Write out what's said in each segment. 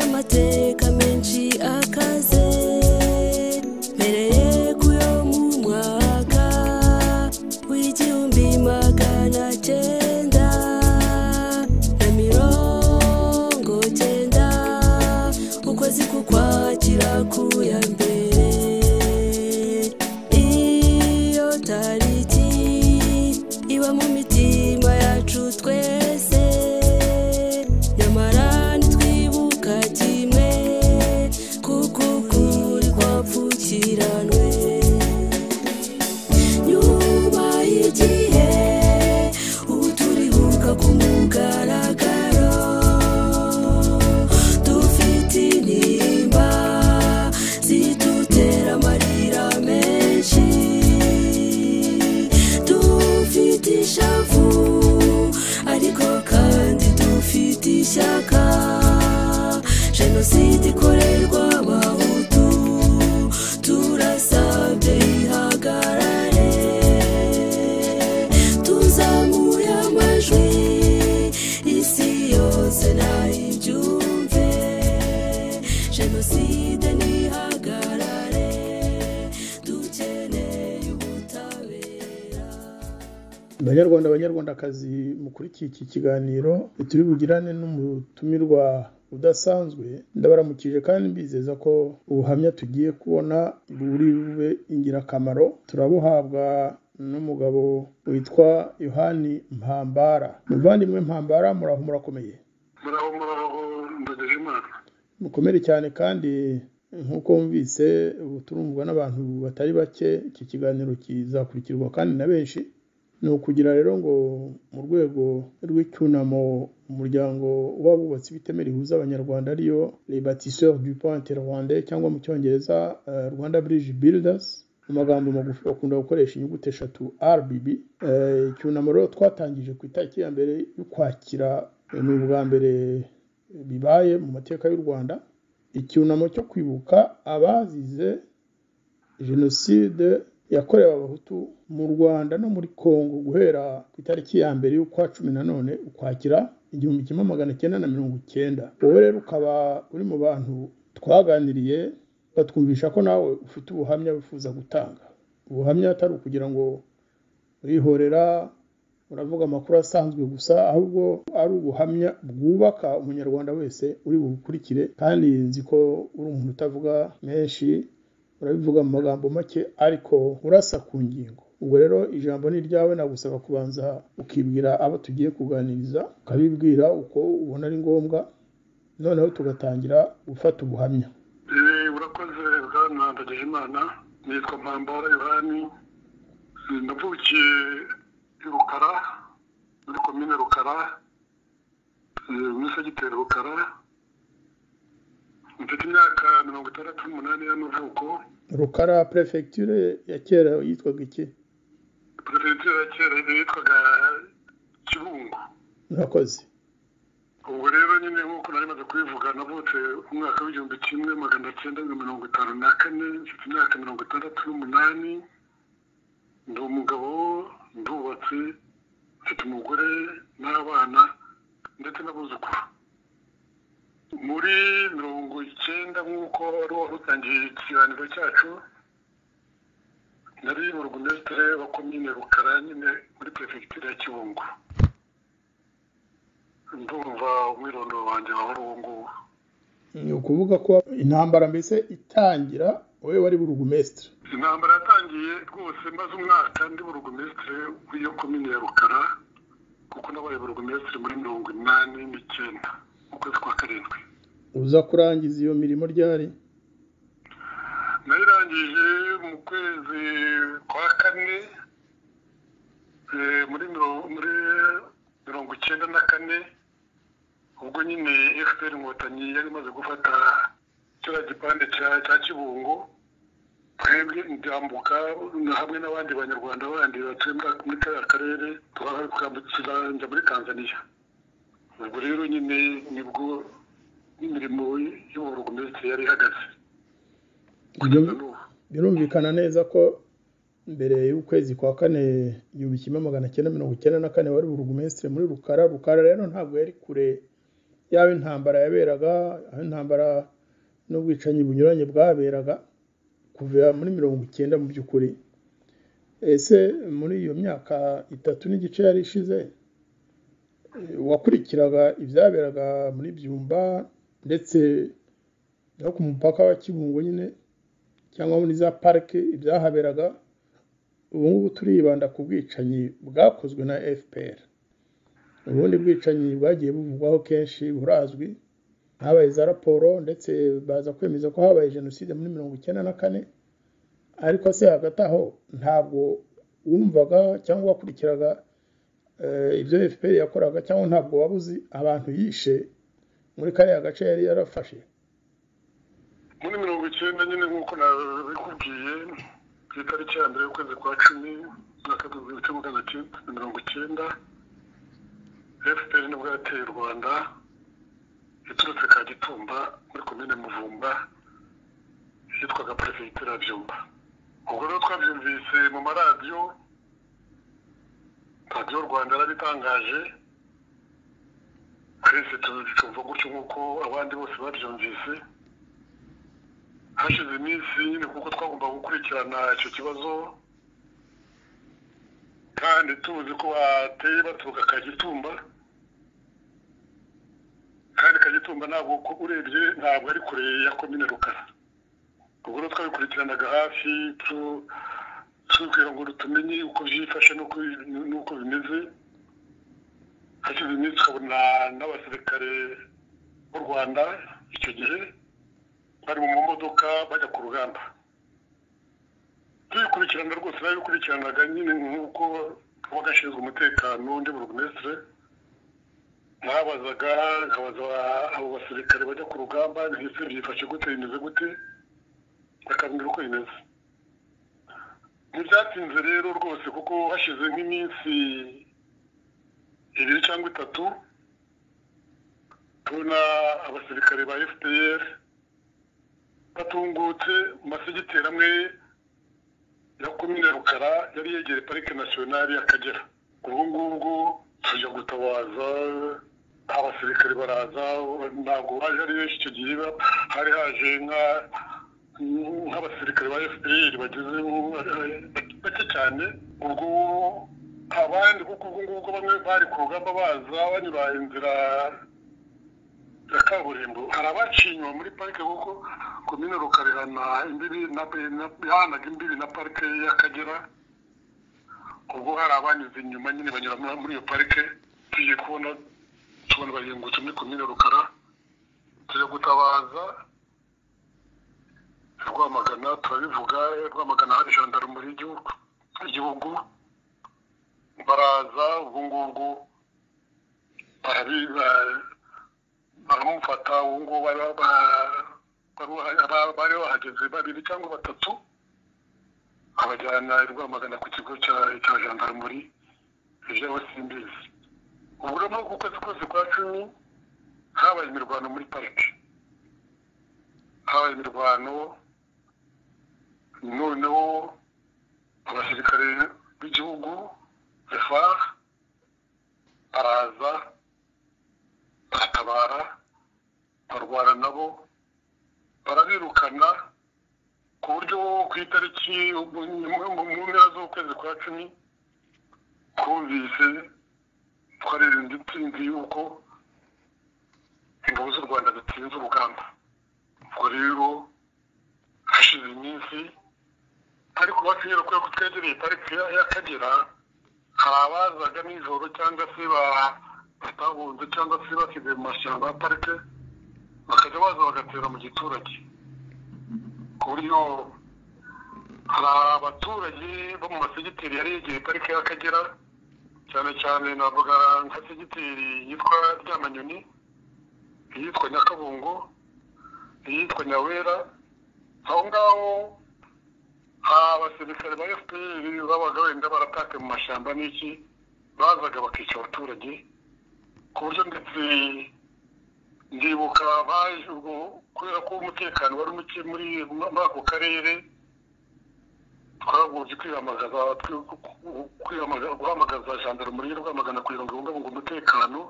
amateka menshi akaze mpereye ku yo mu mwaka w'igihumbi magana cyenda na mirongo cyenda ukwezi kukwakira ku ya mbere iyo tariki iba mu mitima yacu twese nyamara ntitwibuka kimwe kuko ukuri kwapfukiranwe nyuma y'igihe ubu turibuka ku mugaragaro dufite intimba zidutera amarira menshi dufite ishavu ariko kandi dufite ishyaka jenoside ikorerwa abahutu turasabye ihagarare tuzamuye amajwi isi yose nayibyumve jenoside nihagarare dukeneye ubutabera banyarwanda banyarwandakazi mukurikiye iki kiganiro turi bugirane n'umutumirwa udasanzwe ndabaramukije kandi mbizeza ko ubuhamya tugiye kubona buri bube ingirakamaro turabuhabwa n'umugabo witwa yohani mpambara muvandimwe mpambara muraho murakomeye muraho muraho ndageje imana mukomere cyane kandi nk'uko wumvise ubu turumvwa n'abantu batari bake iki kiganiro kizakurikirwa kandi na benshi ni ukugira rero ngo mu rwego rw'icyunamo umuryango w'abubatsi b'itemera rihuza abanyarwanda ariyo rebatisseur du pont interrwandais cyangwa mu cyongereza eh, rwanda bridge builders mu magambo magufi bakunda gukoresha inyuguti eshatu rbb Eh, icyunamo rero twatangije ku itariki ya mbere y'ukwakira eh, ni ubwa mbere bibaye mu mateka y'u rwanda icyunamo cyo kwibuka abazize jenoside yakorewe abahutu mu rwanda no muri congo guhera ku itariki ya mbere y'ukwa cumi na none ukwakira igihumbi kimwe magana cyenda na mirongo icyenda wowe rero ukaba uri mu bantu twaganiriye batwumvisha ko nawe ufite ubuhamya wifuza gutanga ubuhamya atari ukugira ngo urihorera uravuga amakuru asanzwe gusa ahubwo ari ubuhamya bwubaka umunyarwanda wese uri bukurikire kandi nzi ko uri umuntu utavuga menshi urabivuga mu magambo make ariko urasa ku ngingo ubwo rero ijambo ni iryawe nagusaba kubanza ukibwira abo tugiye kuganiriza ukabibwira uko ubona ari ngombwa noneho tugatangira gufata ubuhamya Eh, urakoze bwana ndageje imana nitwa mpambara yohani Eh, navukiye i rukara muri komine rukara eh, muri segiteri rukara mfite imyaka mirongo itandatu n'umunani y'amavuko rukara perefegiture ya kera yitwaga iki perefegitura ya kera yitwaga kibungo murakoze ubwo rero nyine nk'uko nari maze kubivuga navutse umwaka w'igihumbi kimwe magana cyenda na mirongo itanu na kane mfite imyaka mirongo itandatu n'umunani ndi umugabo ndubatse mfite umugore n'abana ndetse n'abuzukuru muri mirongo icyenda nk'uko wari warutangiye ikiganiro cyacu nari mu rugumesitire wa komine rukara nyine muri perefegitura ya kibungo ndumva umwirondoro wanjye wahora uwo nguwo ni ukuvuga ko intambara mbese itangira wowe wari burugumesitiri intambara yatangiye rwose maze umwaka ndi burugumesitire w'iyo komine ya rukara kuko nabaye burugumesitire muri mirongo inani n'icyenda mu kwezi kwa karindwi uza kurangiza iyo mirimo ryari nayirangije mu kwezi kwa kane eh, muri miro- muri mirongo icyenda na kane ubwo nyine fpr inkotanyi yari imaze gufata kiriya gipande cya- cya kibungo twebwe ndambuka na hamwe n'abandi banyarwanda bandi batuye muri- muri kariya karere twakambukira njya muri tanzaniya ubwo rero nyine nibwo imirimo y'uburugumesitiri yari ihagaze Ibyo- kugeza n'ubu birumvikana neza ko mbere y'ukwezi kwa kane igihumbi kimwe magana cyenda mirongo icyenda na kane wari burugumesitiri muri rukara rukara rero ntabwo yari kure yaba intambara yaberaga aho intambara n'ubwicanyi bunyuranye bwaberaga kuva muri mirongo icyenda mu by'ukuri ese muri iyo myaka itatu n'igice yari ishize eh, wakurikiraga ibyaberaga muri byumba ndetse no ku mupaka wa kibungo nyine cyangwa muri za parike ibyahaberaga ubu ngubu turibanda ku bwicanyi bwakozwe na fpr ubundi bwicanyi bwagiye buvugwaho kenshi burazwi habaye za raporo ndetse baza kwemeza ko habaye jenoside muri mirongo icyenda na kane ariko se hagati aho ntabwo wumvaga cyangwa wakurikiraga eh, ibyo fpr yakoraga cyangwa ntabwo waba uzi abantu yishe muri kariya gace yari yarafashe muri mirongo icyenda nyine nk'uko nabikubwiye ku itariki ya mbere y'ukwezi kwa cumi umwaka w'ibihumbi bibiri na magana cyenda na mirongo icyenda fpr nibwo yateye u rwanda iturutse kagitumba muri komine muvumba yitwaga perefegitura ya byumba ubwo rero twabyumvise mu maradiyo radiyo rwanda yarabitangaje twese tubyumva gutyo nk'uko abandi bose babyumvise hashize iminsi nyine kuko twagomba gukurikirana icyo kibazo kandi tuzi ko bateye baturuka kagitumba kandi kagitumba ntabwo ko urebye ntabwo ari kure ya komine rukara ubwo rero twabikurikiranaga hafi tu- tubwira ngo tumenye uko byifashe n'uko n'uko bimeze hashize iminsi tukabona n'abasirikare b'u rwanda icyo gihe bari mu modoka bajya ku rugamba tubikurikirana rwose nabikurikiranaga nyine nk'uko kaba gashinzwe umutekano undi burugumesitire mwabazaga nkabaza abo basirikare bajya ku rugamba ndetse byifashe gute bimeze gute bakambwira uko bimeze ntibyatinze rero rwose kuko hashize nk'iminsi ibiri cyangwa itatu tubona abasirikare ba fpr batungutse mu masigiteri amwe ya komine rukara yari yegereye parike nasiyonari y'akagera ubwo ngubwo tujya gutabaza abasirikare baraza ntabwo baje ari benshi icyo gihe ba- hari haje nka- nk'abasirikare ba fpr bageze mu- bake cyane ubwo abandi kuko ubwo ngubwo bamwe bari ku rugamba baza banyura inzira ya kaburimbo hari abaciye inyuma muri parike kuko komine rukarihana imbibi na na- yahanaga imbibi na parike y'akagera ubwo hari abanyuze inyuma nyine banyura muri- muri iyo parike tugiye kubona tubona barengutse muri komine rukara tujya gutabaza rwamagana turabivuga rwamagana hari jandarumuri y'igihugu y'igihugu baraza ubwo ngubwo barabi- ba- baramufata ubu ngubu bari ba- bari- ba- bari bahageze babiri cyangwa batatu abajyana i rwamagana ku kigo cya- cya jandarumuri ibyabo simbizi ubu rero muri uku kwezi kwezi kwa cumi habaye imirwano muri parike habaye imirwano noneho abasirikare b'igihugu fpr baraza baratabara barwana nabo barabirukana ku buryo ku itariki mu- mu mu mpera z'ukwezi kwa cumi twumvise twaririnda intsinzi y'uko ingabo z'u rwanda zitsinze urugamba ubwo rero hashize iminsi ariko bakinyura kubera ko twegereye parike ya- y'akagera hari abazaga nijoro cyangwa se ba- batahunze cyangwa se basigaye mu mashyamba ya parike bakajya baza bagatera mu giturage ku buryo hari abaturage bo mu masegiteri yari yegereye parike y'akagera cyane cyane navuga nka segiteri yitwa ryamanyoni iyitwa nyakabungo iyitwa nyawera aho ngaho abasirikare ba fpr babaga wenda baratake mu mashyamba n'iki bazaga bakica abaturage ku buryo ndetse ndibuka baje ubwo kubera ko umutekano wari muke muri muri ako karere twagumye kwihamagaza twi- ku- ku- kwihamaga- guhamagaza jandarumuri yo rwamagana kugira ngo ibungabunge umutekano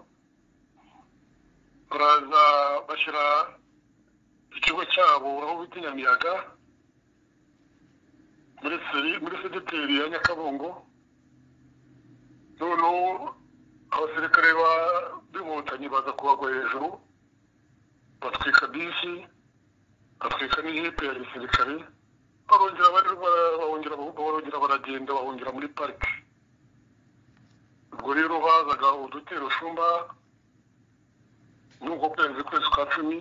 baraza bashyira ikigo cyabo aho bita i nyamiyaga muri seri muri segiteri ya nyakabungo noneho abasirikare ba b'inkotanyi baza kubagwa hejuru batwika bisi batwika n'ijipe ya gisirikare barongera bari- bara- bahungira bahungira baragenda bahungira muri parike ubwo rero hazaga udutero shumba n'uko kwezi kwezi kwa cumi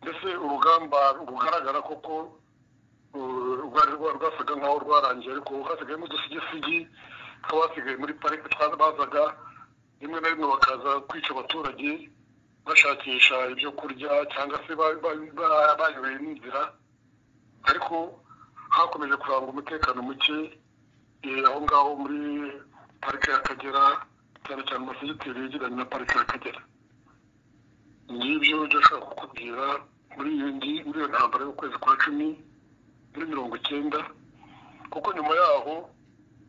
mbese urugamba rugaragara koko uh, rwari rwa- rwasaga nkaho rwarangiye ariko hasigayemo udusigisigi tw'abasigaye muri parike twaza bazaga rimwe na rimwe bakaza kwica abaturage bashakisha ibyo kurya cyangwa se ba- ba- ba- bayoboye n'inzira ariko hakomeje kuranga umutekano muke eh, aho ngaho muri parike y'akagera cyane cyane amasegiteri yegeranye na parike y'akagera ngibyo ndashaka kukubwira muri iyo ngi- muri iyo ntambara y'ukwezi kwa cumi muri mirongo icyenda kuko nyuma yaho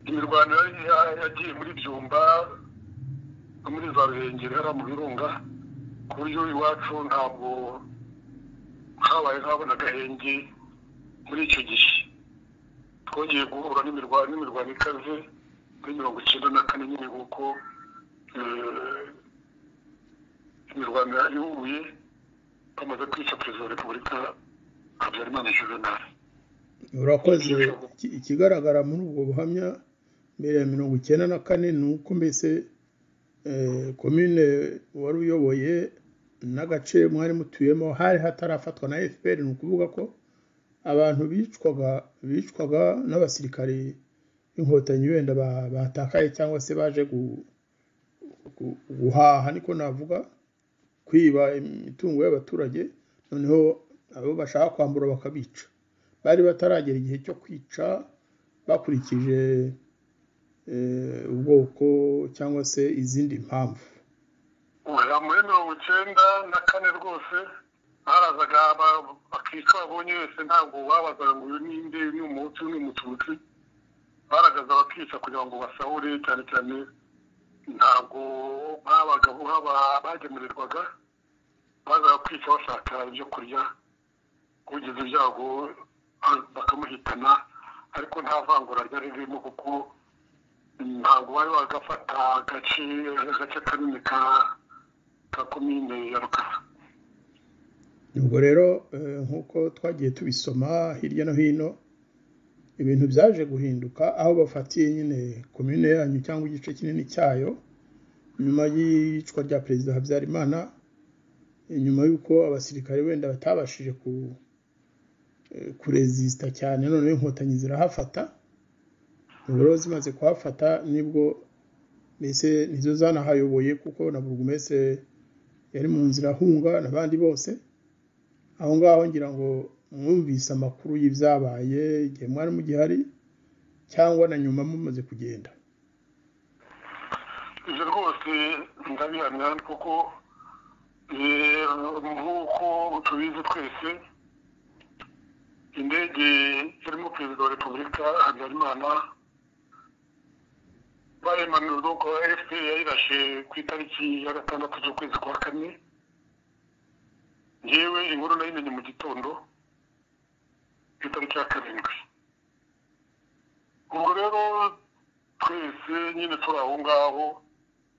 imirwano yari ya- yagiye muri byumba no muri za ruhengeri hariya mu birunga ku buryo iwacu ntabwo habaye nk'abo n'agahenge muri icyo gihe twongeye guhura n'imirwano n'imirwano ikaze muri mirongo icyenda na kane nyine nk'uko eh, imirwano yahuye bamaze kwica perezida wa repubulika habyarimana juvenal urakoze Iki- ikigaragara muri ubwo buhamya mbere ya mirongo icyenda na kane ni uko mbese eh, komine wari uyoboye n'agace mwari mutuyemo hari hatarafatwa na fpr ni ukuvuga ko abantu bicwaga bicwaga n'abasirikari b'inkotanyi wenda ba- batakaye cyangwa se baje gu- gu- guhaha niko navuga kwiba imitungo y'abaturage noneho abo bashaka kwambura bakabica bari bataragera igihe cyo kwica bakurikije eh, ubwoko cyangwa se izindi mpamvu oya muri mirongo icyenda na kane rwose barazaga ba- bakica abonye wese ntabwo babazaga ngo uyu ninde ni umutsi uyu ni umututsi baragaza bakica kugira ngo basahure cyane cyane ntabwo babaga haba- bagemurirwaga bazaga kwica bashaka ibyo kurya ugize ibyago ah, bakamuhitana ariko nta vangura ryari ririmo kuko ntabwo bari bagafata agace agace kanini ka ka komine ya rukara ubwo rero eh, nk'uko twagiye tubisoma hirya no hino ibintu byaje guhinduka aho bafatiye nyine komine yanyu cyangwa igice kinini cyayo nyuma y'iyicwa rya perezida habyarimana eh, nyuma y'uko abasirikare wenda batabashije ku eh, kurezisita cyane noneho inkotanyi zirahafata ubwo rero zimaze kuhafata nibwo mbese nizo zanahayoboye kuko na burugumese yari mu nzira ahunga n'abandi bose aho ngaho ngira ngo mwumvise amakuru y'ibyabaye igihe mwari mugihari cyangwa na nyuma mumaze kugenda ibyo rwose ndabihamya kuko eh, nk'uko tubizi twese indege irimo perezida wa repubulika habyarimana bayimanurwa ko fpr yayirashe ku itariki ya gatandatu z'ukwezi kwa kane yewe inkuru nayimenye mu gitondo ku itariki ya karindwi ubwo rero twese nyine turi aho ngaho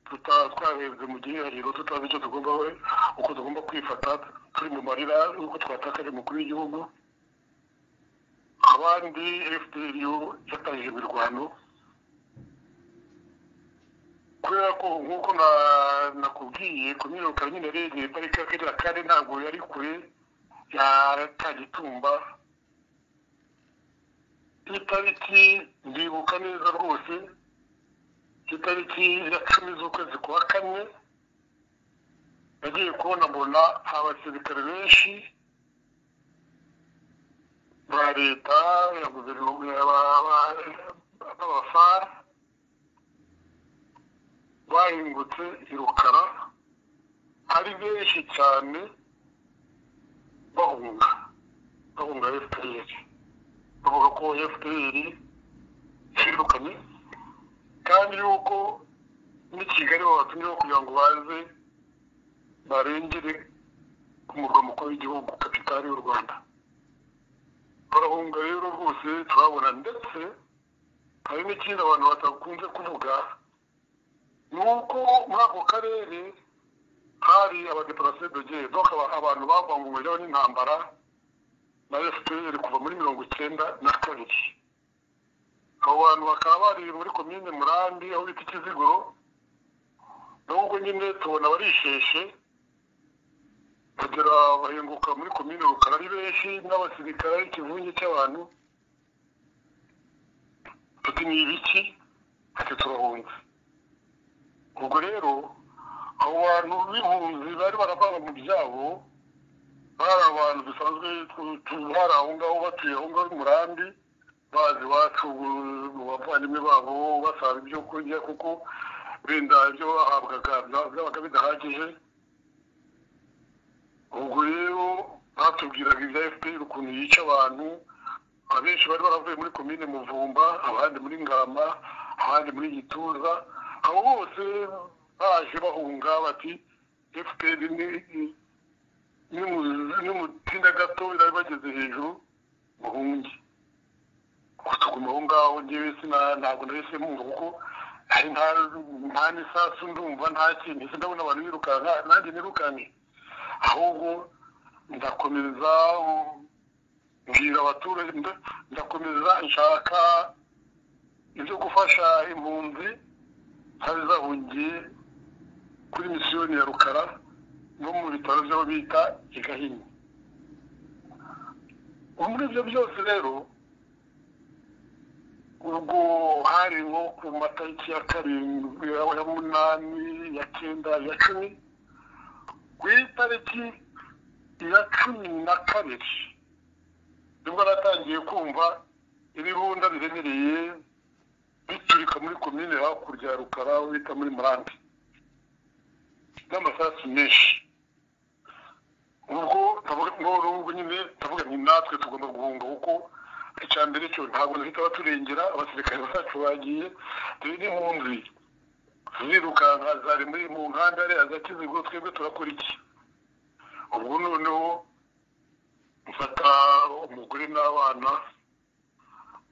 tuta- twarebye mu gihirahiro tutazi icyo tugomba we- uko tugomba kwifata turi mu marira y'uko twatakaje umukuru w'igihugu abandi fpr yatangije imirwano kubera ko nk'uko na- nakubwiye kumwiruka nyine regeye pariki y'akagera kandi ntabwo yari kure ya kagitumba itariki ndibuka neza rwose itariki ya cumi z'ukwezi kwa kane nagiye kubona mbona abasirikare benshi ba leta ya guverinoma ya ba- ba- b'abafara bahingutse i rukara ari benshi cyane bahunga bahunga efuperi bavuga ko fpr yirukanye kandi yuko n'i kigali babatumyeho kugira ngo baze barengere ku murwa mukuru w'igihugu kapi tutari u rwanda barahunga rero rwose turabona ndetse hari n'ikindi abantu batakunze kuvuga ni uko muri ako karere hari abadeparase doge donc aba- abantu bavanguweho n'intambara na fpr kuva muri mirongo icyenda na kabiri abo bantu bakaba bari muri komine murambi aho bita ikiziguro n'ubwo nyine tubona barisheshe bagera bahinguka muri komine rukara ari benshi n'abasirikare ari ikivunge cy'abantu tuti ni ibiki ati turahunze ubwo rero abo bantu b'impunzi bari barababa mu byabo bari abantu dusanzwe tu- tu- bari aho ngaho batuye aho ngaho i murambi bazi iwacu bu- mu bavandimwe babo basaba ibyo kurya kuko wenda ibyo bahabwaga bya- byabaga bidahagije ubwo rero batubwiraga ibya fpr ukuntu yica abantu abenshi bari baravuye muri komine muvumba abandi muri ngarama abandi muri gituza abo bose baje bahunga bati fpr ni- n'umutinda gato bari bageze hejuru muhunge kutuguma aho ngaho ngewe sina ntabwo nahise mwumva kuko hari nta nta n'isasu ndumva nta kintu ese ndabona abantu birukanka nanjye nirukanke ahubwo ndakomeza um, mbwira abaturage nda- ndakomeza nshaka ibyo gufasha impunzi zari zahungiye kuri misiyoni ya rukara no mu bitaro by'aho bita i gahini muri ibyo byose rero ubwo hari nko ku matariki ya karindwi ya munani ya cyenda ya cumi ku itariki ya cumi na kabiri nibwo natangiye kumva ibirunda biremereye biturika muri komine hakurya ya rukara aho bita muri murambi n'amasasu menshi ubwo ndavuga ngo ubwo nyine ndavuga nti natwe tugomba guhunga kuko icya mbere cyo ntabwo duhita baturengera abasirikare bacu bagiye turi n'impunzi zirirukanka zari muri mu nkanda ariya za kizigo twebwe turakora iki ubwo noneho mfata umugore n'abana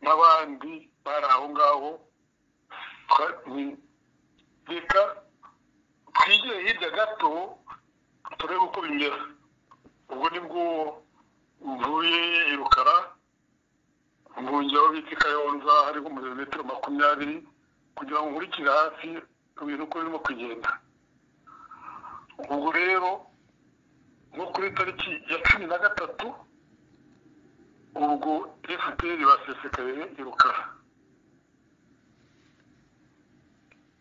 n'abandi bari aho ngaho twa- ni- reka twigire hirya gato turebe uko bimera ubwo nibwo mvuye i rukara mvungeho bita i kayonza hariho umumetero makumyabiri kugira ngo nkurikire hafi ibintu uko birimo kugenda ubwo rero nko kuri tariki ya cumi na gatatu ubwo fpr basesekaye i rukara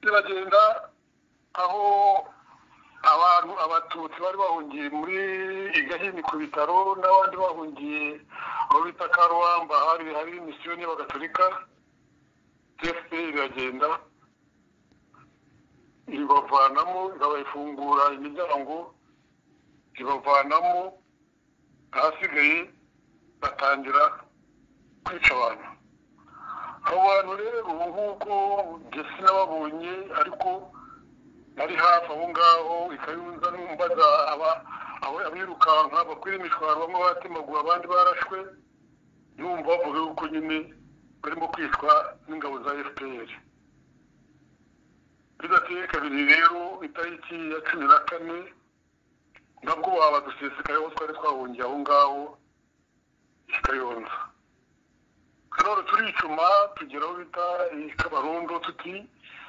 iragenda aho abantu abatutsi bari bahungiye muri igahini ku bitaro n'abandi bahungiye aho bita karuwamba hari hari misiyoni y'abagatolika fpr iragenda ibavanamo ikabayifungura imiryango ibavanamo ahasigaye batangira kwica abantu abo bantu rero nk'uko njye sinababonye ariko nari hafi aho ngaho ikayunza numbaza aba aba- abirukanka bakwira imishwaro bamwe batemaguwe abandi barashwe numva bavuga yuko nyine barimo kwicwa n'ingabo za fpr bidateye kabiri rero itariki ya cumi na kane nabwo baba dusesekaye aho twari twahungiye aho ngaho i kayonza rero turicuma tugera aho bita i kabarondo tuti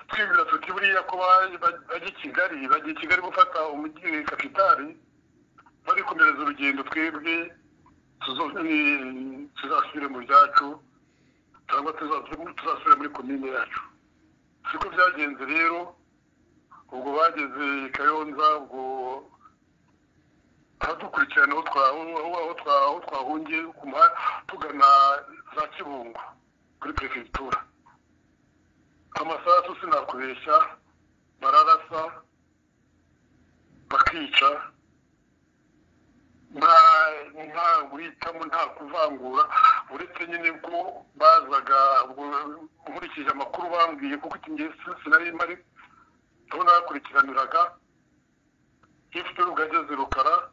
twibwira tuti buriya ko ba- ba- bajya i kigali bajya i kigali gufata umujyi kapitari barikomereza urugendo twebwe tuzo- ni- tuzasubire mu byacu cyangwa tuza- tuzasubire muri komine yacu siko byagenze rero ubwo bageze i kayonza ubwo abadukurikirana aho twa- aho- aho twa- aho twahungiye ku muha- tugana za kibungo kuri perefegitura amasasu sinakubeshya bararasa bakica nta nta guhitamo nta kuvangura uretse nyine ko bazaga ubwo nkurikije amakuru bambwiye kuko iki ngihe sinari mari aho nakurikiraniraga ifite rugageze rukara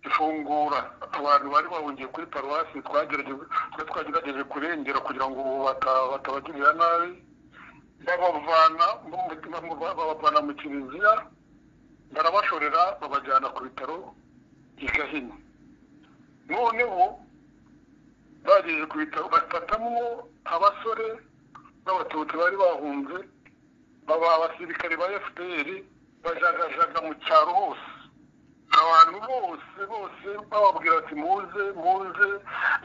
ifungura abantu bari bahungiye kuri paruwasi twagerageje twari twagerageje kurengera kugira ngo bata- batabagirira nabi babavana mu- mu- mu- babavana mu kiliziya barabashorera babajyana ku bitaro i gahini noneho bageze ku bitaro bafatamwo abasore n'abatutsi bari bahunze baba abasirikare ba fpr bajagajaga mu cyaro hose abantu bose bose bababwira ati muze muze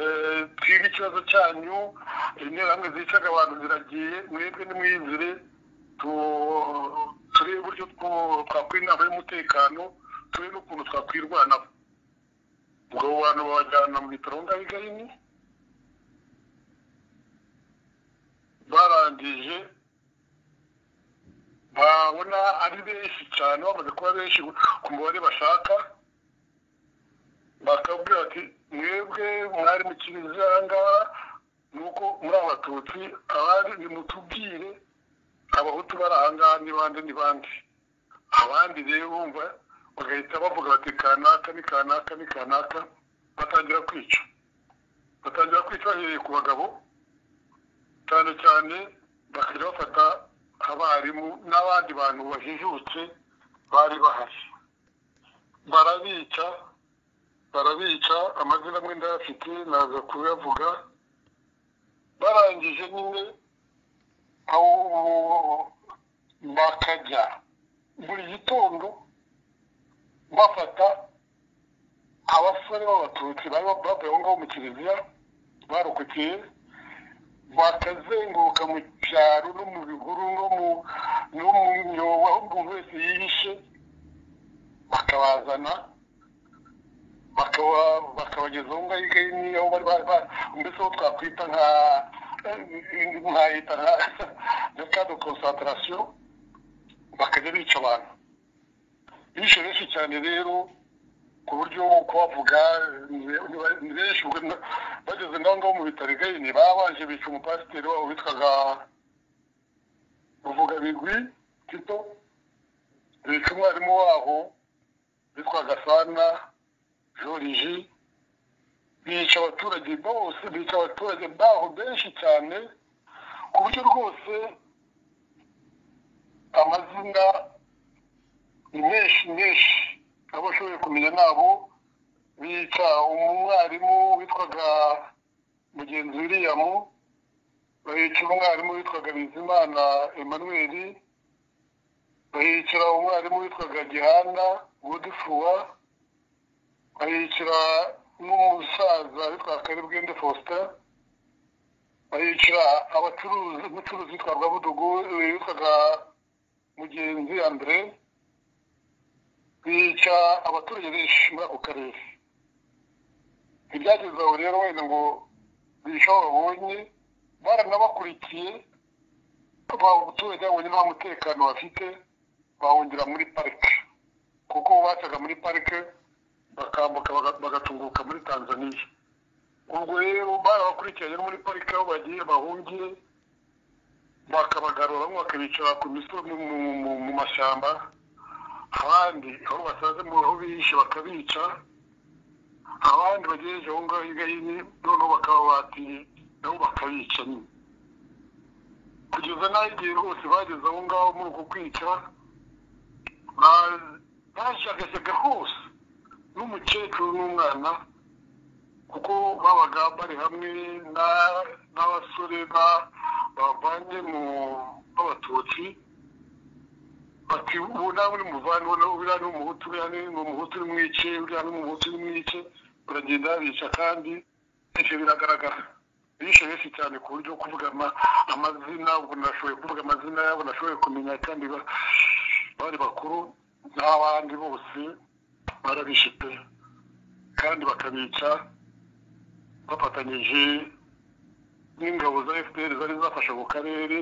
eh, twige ikibazo cyanyu interahamwe zicaga abantu ziragiye mwebwe nimwizire tu- turebe uburyo two- twakwira inama y'umutekano turebe n'ukuntu twakwirwanaho ubwo abo bantu babajyana mu bitaro ngaho i gahini barangije babona ari benshi cyane bamaze kuba benshi ku mubare bashaka bakabwira ati mwebwe mwari mu kiliziya aha ngaha ni uko muri abatutsi abandi nimutubwire abahutu bari aha ngaha ni bande ni bande abandi rero bumva bagahita bavuga bati kanaka ni kanaka ni kanaka batangira kwica batangira kwica bahereye ku bagabo cyane cyane bakajya bafata abarimu n'abandi bantu bajijutse bari bahari barabica barabica amazina amwe ndayafite naza kuyavuga barangije nyine aho bakajya buri gitondo bafata abasore b'abatutsi bari bavuye aho ngaho mu kiliziya barokokeye bakazenguruka mu cyaro no mu bihuru no mu no mu myobo aho umuntu wese yihishe bakabazana bakaba bakabagezaho ngaho igahini aho bari ba- ba- mbese aho twakwita nka nkahita nka nka ka de concentration bakajya bica abantu bishe benshi cyane rero ku buryo kubavuga ni benshi ubwo na- bageze ngaho ngaho mu bitaro igahini babanje bica umupasiteri wabo witwaga ruvuga bigwi tito bica umwarimu waho witwaga sana joriji bica abaturage bose bica abaturage baho benshi cyane ku buryo rwose amazina ni menshi menshi abo ashoboye kumenya nabo bica umwarimu witwaga mugenzi william bahica umwarimu witwaga bizimana emmanuel bahicira umwarimu witwaga gihanda godifua bahicira n'umusaza witwa karibwende faustin bahicira abacuruzi umucuruzi witwa rwabudugu witwaga mugenzi andre bica abaturage benshi muri ako karere ibyageze aho rero wenda ngo bica aho babonye baranabakurikiye abaturage babonye nta mutekano bafite bahungira muri parike kuko bacaga muri parike bakambuka baga- bagatunguka muri tanzaniya ubwo rero barabakurikiranye no muri parike aho bagiye bahungire bakabagarura bamwe bakabicara ku misozi mu- mu- mu- mu mashyamba abandi aho basaze mu aho bihishe bakabica abandi bagejeje aho ngaho hirya hino noneho bakababatiye nabo bakabica nyine kugeza n'aho igihe hose bageze aho ngaho muri uko kwica ba- bashyagashaga hose n'umukecuru n'umwana kuko babaga bari hamwe na- n'abasore ba- bavanye mu b'abatutsi bati ubu nawe uri muvane uriya ni umuhutu uriya ni umuhutu uri mwice uriya ni umuhutu uri mwice baragenda babica kandi ibyo biragaragara bishe benshi cyane ku buryo kuvuga ama- amazina ubwo nashoboye kuvuga amazina yabo nashoboye kumenya kandi ba- bari bakuru n'abandi bose barabishe pe kandi bakabica bafatanyije n'ingabo za fpr zari zafashe ako karere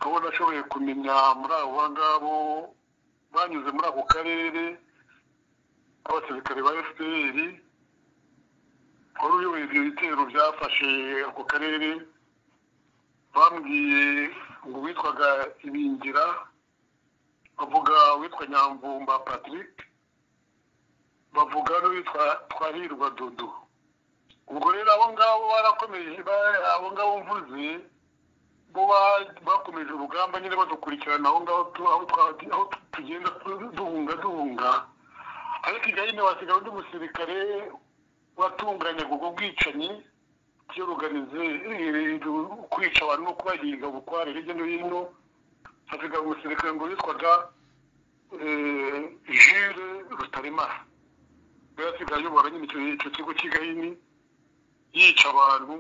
aho nashoboye kumenya muri abo ngabo banyuze muri ako karere abasirikare ba fpr wari uyoboye ibyo bitero byafashe ako karere bambwiye ngo witwaga ibingira bavuga witwa nyamvumba patrick bavuga n'uwitwa twahirwa dodo ubwo rero abo ngabo barakomeye ba- abo ngabo mvuze bo ba- bakomeje urugamba nyine badukurikirana aho ngaho tu- aho twa- aho tugenda tu- duhunga duhunga ariko igihe nyine wasigaye undi musirikare watunganyaga ubwo bwicanyi byoruganize kwica abantu no kubahinga bukware hirya no hino hasigaye umusirikare ngo witwaga eh, Jules Rutaremara yari asigaye ayobora nyine icyo icyo kigo cy'i Gahini yica abantu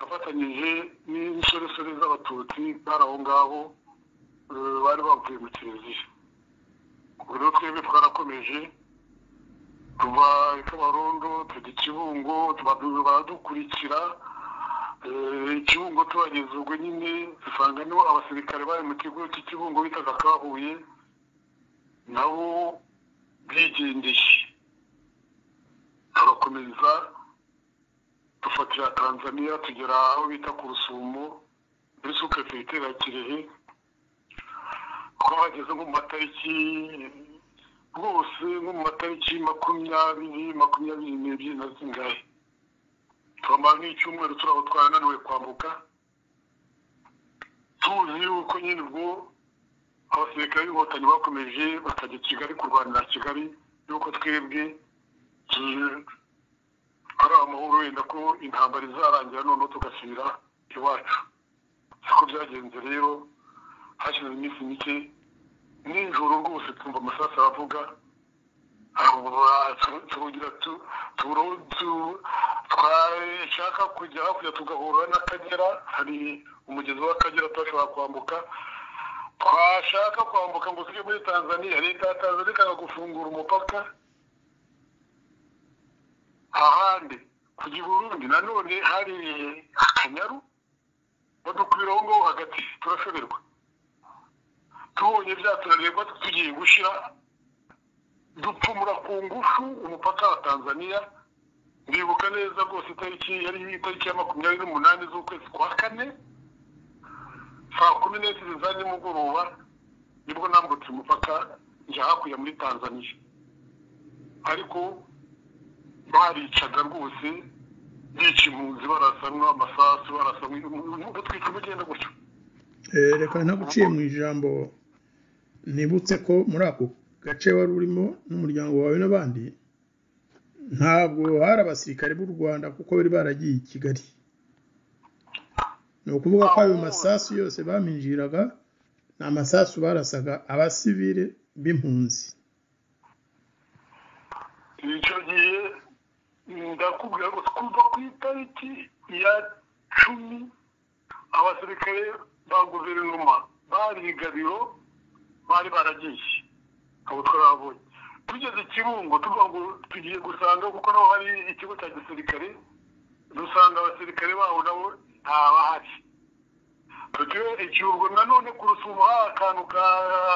afatanyije n'insoresore z'abatutsi bari aho ngaho eh, bari bavuye mu kiliziya ubwo rero twebwe twarakomeje tuva i kabarondo tujya i kibungo tuba- baradukurikira Eh, ikibungo tuhageze ubwo nyine dusangamo abasirikare bari mu kigo cy'ikibungo bitaga kahuye nabo bigendeye turakomeza dufatira tanzania tugera aho bita ku rusumo muri supeferite ya kirehe twahageze nko mu matariki rwose nko mu matariki makumyabiri makumyabiri n'ebyiri na zingahe twamara nk'icyumweru turaho twarananiwe kwambuka tuzi yuko nyine ubwo abasirikare b'inkotanyi bakomeje bakajya kigali kurwanira kigali yuko twebwe tu- ari amahoro wenda ko intambara izarangira noneho tugasubira iwacu siko byagenze rero hashize iminsi mike nijoro rwose twumva amasasu aravuga turugira twashaka kujya hakurya tugahura n'akagera hari umugezi w'akagera twashobora kwambuka twashaka kwambuka ngo tujye muri tanzania leta ya tanzania ikanga gufungura umupaka ahandi kujya i burundi nanone hari akanyaru badukwira aho ngaho hagati turashoberwa tubonye byaturareba tugiye gushyira dupfumura ku ngufu umupaka wa tanzania ndibuka neza rwose itariki yari itariki ya makumyabiri n'umunani z'ukwezi kwa kane saa kumi n'ebyiri za nimugoroba nibwo nambutse umupaka njya hakurya muri tanzania ariko baricaga rwose bica impunzi barasanwa amasasu barasanwa gutwika umugenda gutyo Eh, reka ntaguciye mu ijambo nibutse ko muri ako gace wari urimo n'umuryango wawe n'abandi ntabwo hari abasirikare b'u rwanda kuko bari baragiye i kigali ni ukuvuga ko ayo masasu yose baminjiraga ni amasasu barasaga abasivile b'impunzi icyo gihe ndakubwira ngo kuva ku itariki ya cumi abasirikare ba guverinoma bari gabiro bari baragiye abo twarabonye tugeze ikirungo tuvuga ngo tugiye gusanga kuko naho hari ikigo cya gisirikare dusanga abasirikare baho nabo ntabahari tugiye ikirungo nanone ku rusumo hari akantu ka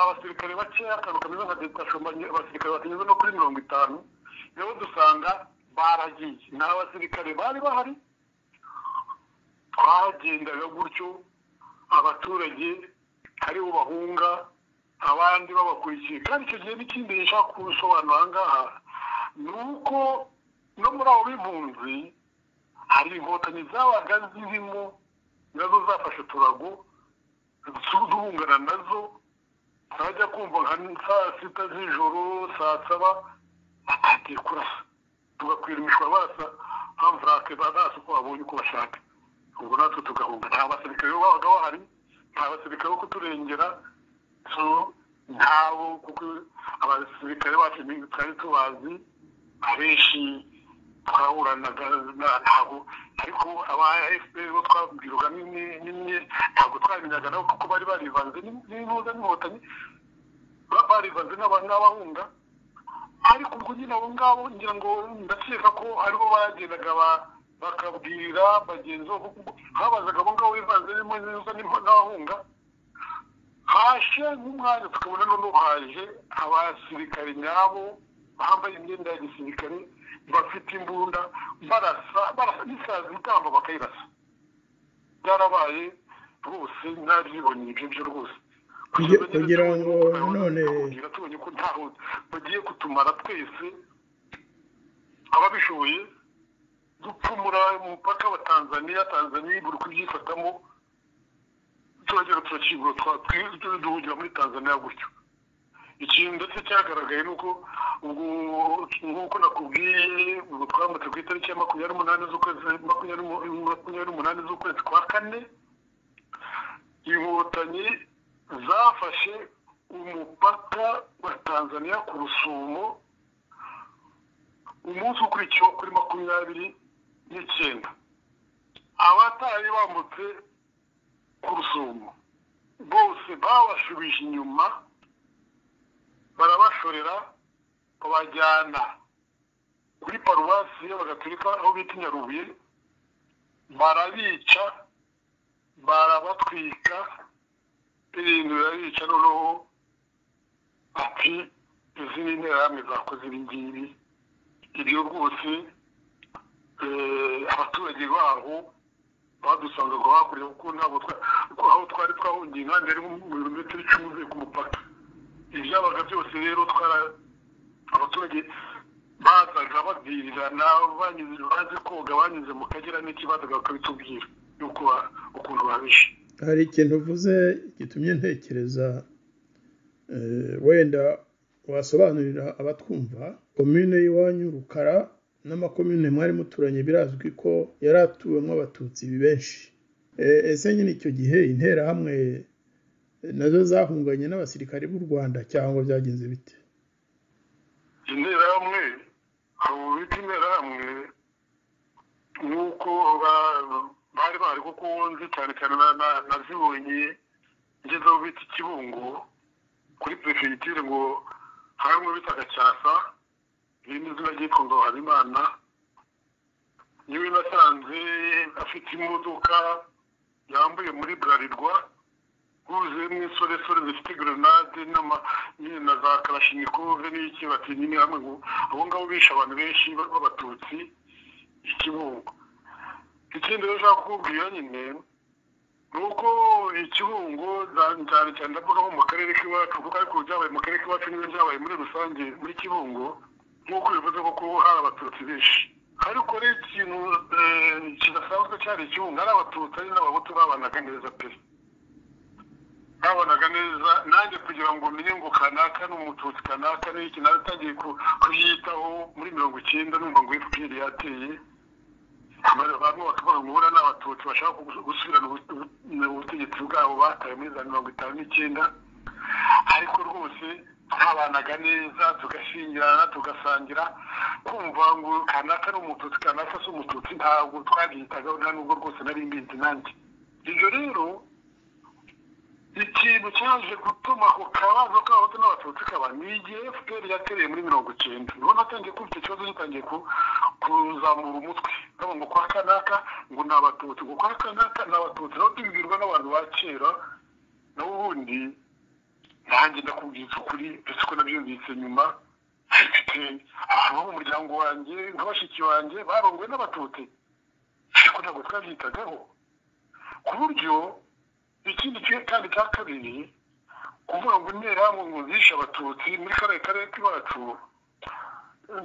abasirikare bakeya akantu kameze nka detashoma abasirikare batageze no kuri mirongo itanu rero dusanga baragiye ni abasirikare bari bahari twagendaga gutyo abaturage ari bo bahunga abandi babakurikiye kandi icyo gihe n'ikindi gishaka kubisobanura aha ngaha ni uko no muri abo b'impunzi hari inkotanyi zabaga zirimo nazo zafashe uturago duhungana nazo zajya kumva nka saa sita z'ijoro saa saba batagiye kurasa tugakwirumishwa basa hamvurake barasa uko babonye uko bashaka ubwo natwe tugahunga nta basirikare babaga bahari nta basirikare bo kuturengera so ntabo kuko abasirikare bacu ni- twari tubazi abenshi twahuranaga na- ntabwo ariko aba fpr bo twabwirwaga n'imwe ntabwo twamenyaga nabo kuko bari barivanze n'intuza n'inkotanyi ba- barivanze n'aba- n'abahunga ariko ubwo nyine abo ngabo ngira ngo ndakeka ko aribo bagendaga ba- bakabwira bagenzi babo kuko habazaga abo ngabo bivanze n'imwe n'izo n'abahunga hashe nk'umwanya tukabona noneho haje abasirikare nyabo bambaye imyenda ya gisirikare bafite imbunda barasa barasa n'isazi itambo bakayirasa byarabaye rwose ntabyibonye ibyo byo rwose Kugira- kugira ngo Tubonye none- ko ntaho bagiye kutumara twese ababishoboye dupfumura umupaka wa tanzaniya tanzaniya buri kubyifatamo turagera turakingura duhungira muri tanzaniya gutyo ikintu ndetse cyagaragaye ni uko ubwo nk'uko nakubwiye ubwo twamaze ku itariki ya makumyabiri n'umunani z'ukwezi makumyabiri makumyabiri n'umunani z'ukwezi kwa kane inkotanyi zafashe umupaka wa tanzaniya ku rusumo umunsi ukurikiyeho kuri makumyabiri n'icyenda abatari bambutse ku rusumo bose babasubije inyuma barabashorera babajyana kuri paruwasi y'abagatolika aho bita i nyarubuye barabica barabatwika ibintu birabica noneho ati izi ni interahamwe zakoze ibi ngibi ibyo rwose eh, abaturage baho badusangaga hakurya kuko ntabwo twa- kuko aho twari twahungiye inkambi yari nko mu birometero icumi uvuye ku mupaka ibyabaga byose rero twara abaturage bazaga babwirirana banyuze bazi koga banyuze mu kagera n'ikibazaga bakabitubwira yuko ba- ukuntu babishe hari ikintu uvuze gitumye ntekereza eh, wenda wasobanurira abatwumva komine y'iwanyu rukara n'amakomine mwari muturanye birazwi ko yari atuwemo abatutsi benshi Eh, ese nyine icyo gihe interahamwe eh, nazo zahunganye n'abasirikare b'u rwanda cyangwa byagenze bite interahamwe abo bita interahamwe nk'uko ba- bari bari kuko nzi cyane cyane na- na- nazibonye ngeze aho bita ikibungo kuri perefegitire ngo harimo bita gacyasa irindi izina ryitwa ngo habimana niwe nasanze afite imodoka yambuye muri burarirwa huzuyemo insoresore zifite grenade n'ama nyine na za karashinikove n'iki bati nyine hamwe ngo abo ngabo bishe abantu benshi b'abatutsi ikibungo ikindi rero ushaka kukubwira nyine ni uko ikibungo za- cyane cyane ndavuga nko mu karere k'iwacu kuko ariko byabaye mu karere k'iwacu niyo byabaye muri rusange muri kibungo nk'uko bivuze ko kuba hari abatutsi benshi ariko rero ikintu eh, kidasanzwe cyari ikibungo hari abatutsi ari n'abahutu babanaga neza pe babonaga neza nanjye kugira ngo menye ngo kanaka ni umututsi kanaka ni iki naratangiye ku- kuyitaho muri mirongo icyenda numva ngo fpr yateye Abantu- bamwe bakavuga ngo buriya ni abatutsi bashaka gu- gusubirana ubu- ubu- ubutegetsi bwabo bataye muri za mirongo itanu n'icyenda ariko rwose twabanaga neza tugashyingirana tugasangira kumva ngo kanaka ni umututsi kanaka si umututsi ntabwo twabyitagaho nta nubwo rwose nari mbizi nanjye ibyo rero ikintu cyaje gutuma ako kabazo k'abahutu n'abatutsi kaba ni igihe fpr yatereye muri mirongo icyenda niho natangiye kumva icyo kibazo gitangiye ku- kuzamura umutwe haba ngo kwa kanaka ngo ni abatutsi ngo kwa kanaka ni abatutsi naho tubibwirwa n'abantu ba kera naho ubundi nanjye ndakubwitse ukuri ndetse ko nabyumvise nyuma mfite abantu bo mu muryango wanjye nka bashiki wanjye barongowe n'abatutsi ariko ntabwo twabyitagaho ku buryo ikindi kimwe kandi cya kabiri kuvuga ngo interahamwe ngo zishe abatutsi muri kariya karere k'iwacu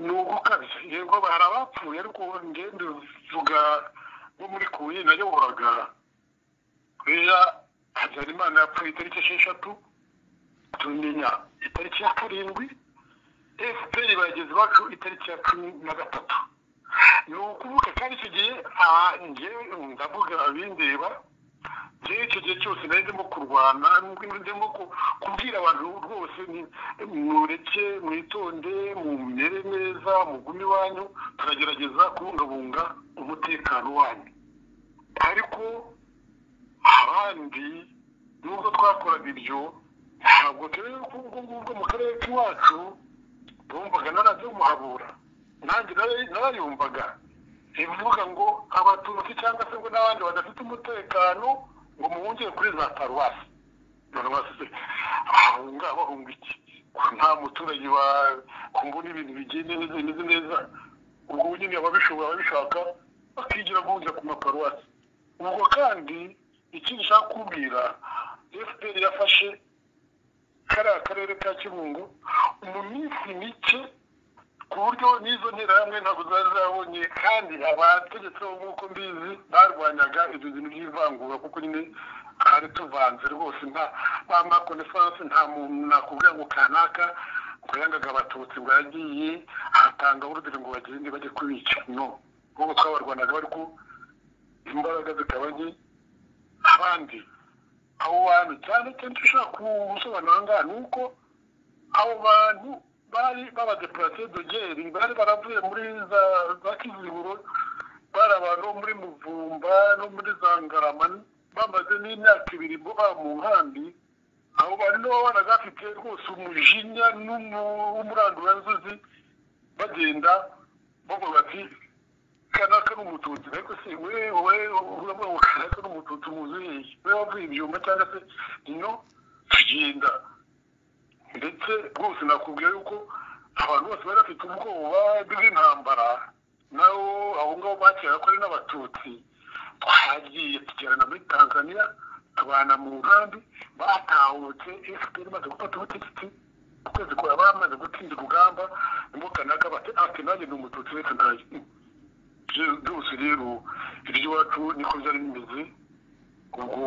ni ugukabya yego hari abapfuye ariko ngende vuga nko muri kuye nayoboraga kubera habyarimana yapfuye itariki esheshatu tumenya itariki ya karindwi fpr bageze iwacu itariki ya cumi na gatatu ni ukuvuga kandi icyo gihe ah, njyewe ndavuga abindeba rero icyo gihe cyose nari ndimo kurwana ndimo ku- kubwira abantu rwose ni- mureke mwitonde mumere neza mugume iwanyu turagerageza kubungabunga umutekano wanyu ariko abandi nubwo twakoraga ibyo ntabwo turebe ko ubwo ngubwo mu karere k'iwacu bumvaga narazumuhabura nanjye nara- narayumvaga ivuga ngo abatutsi cyangwa se ngo n'abandi badafite umutekano ngo muhungire kuri za paruwasi paruwasi se bahunga bahunga iki ko nta muturage wa- ko mbona ibintu bigenda neza bimeze neza ubwo nyine ababishoboye ababishaka bakigira guhungira ku maparuwasi ubwo kandi ikindi ushaka kubwira fpr yafashe kariya karere ka kibungo mu minsi mike ku buryo n'izo nterahamwe ntabwo zari zabonye kandi abategetsi bo nk'uko mbizi barwanyaga ibyo bintu by'ivangura kuko nyine twari tuvanze rwose nta ba makonesanse nta muntu nakubwira ngo kanaka ngo yangaga abatutsi bwagiye atanga urugero ngo bagende bajye kubica no ahubwo twabarwanaga bari ku imbaraga zikaba nke abandi abo bantu cyane cyane icyo ushaka gusobanura aha ngaha ni uko abo bantu bari babadepurate dogeri bari baravuye muri za za kiziguro bari abantu bo muri muvumba no muri za ngarama bamaze n'imyaka ibiri bo ba mu nkambi abo bantu nibo baba bafite rwose umujinya n'umuranduranzuzi bagenda bavuga bati kanaka n'umututsi ariko se wewe uravuga ngo kanaka n'umututsi muzuye we wavuye ibyuma cyangwa se ino tugenda ndetse rwose nakubwiye yuko abantu bose bari bafite ubwoba bw'intambara nabo abo ngabo bakeraga ko ari n'abatutsi twagiye tugerana muri tanzania tubana mu nkambi batahutse efuperi imaze gufata ubutegetsi ukwezi kwa bamaze gutsinda urugamba nibwo kanaka bati ati nanjye ni umututsi reka ntayo byose rero iry'iwacu niko byari bimeze ubwo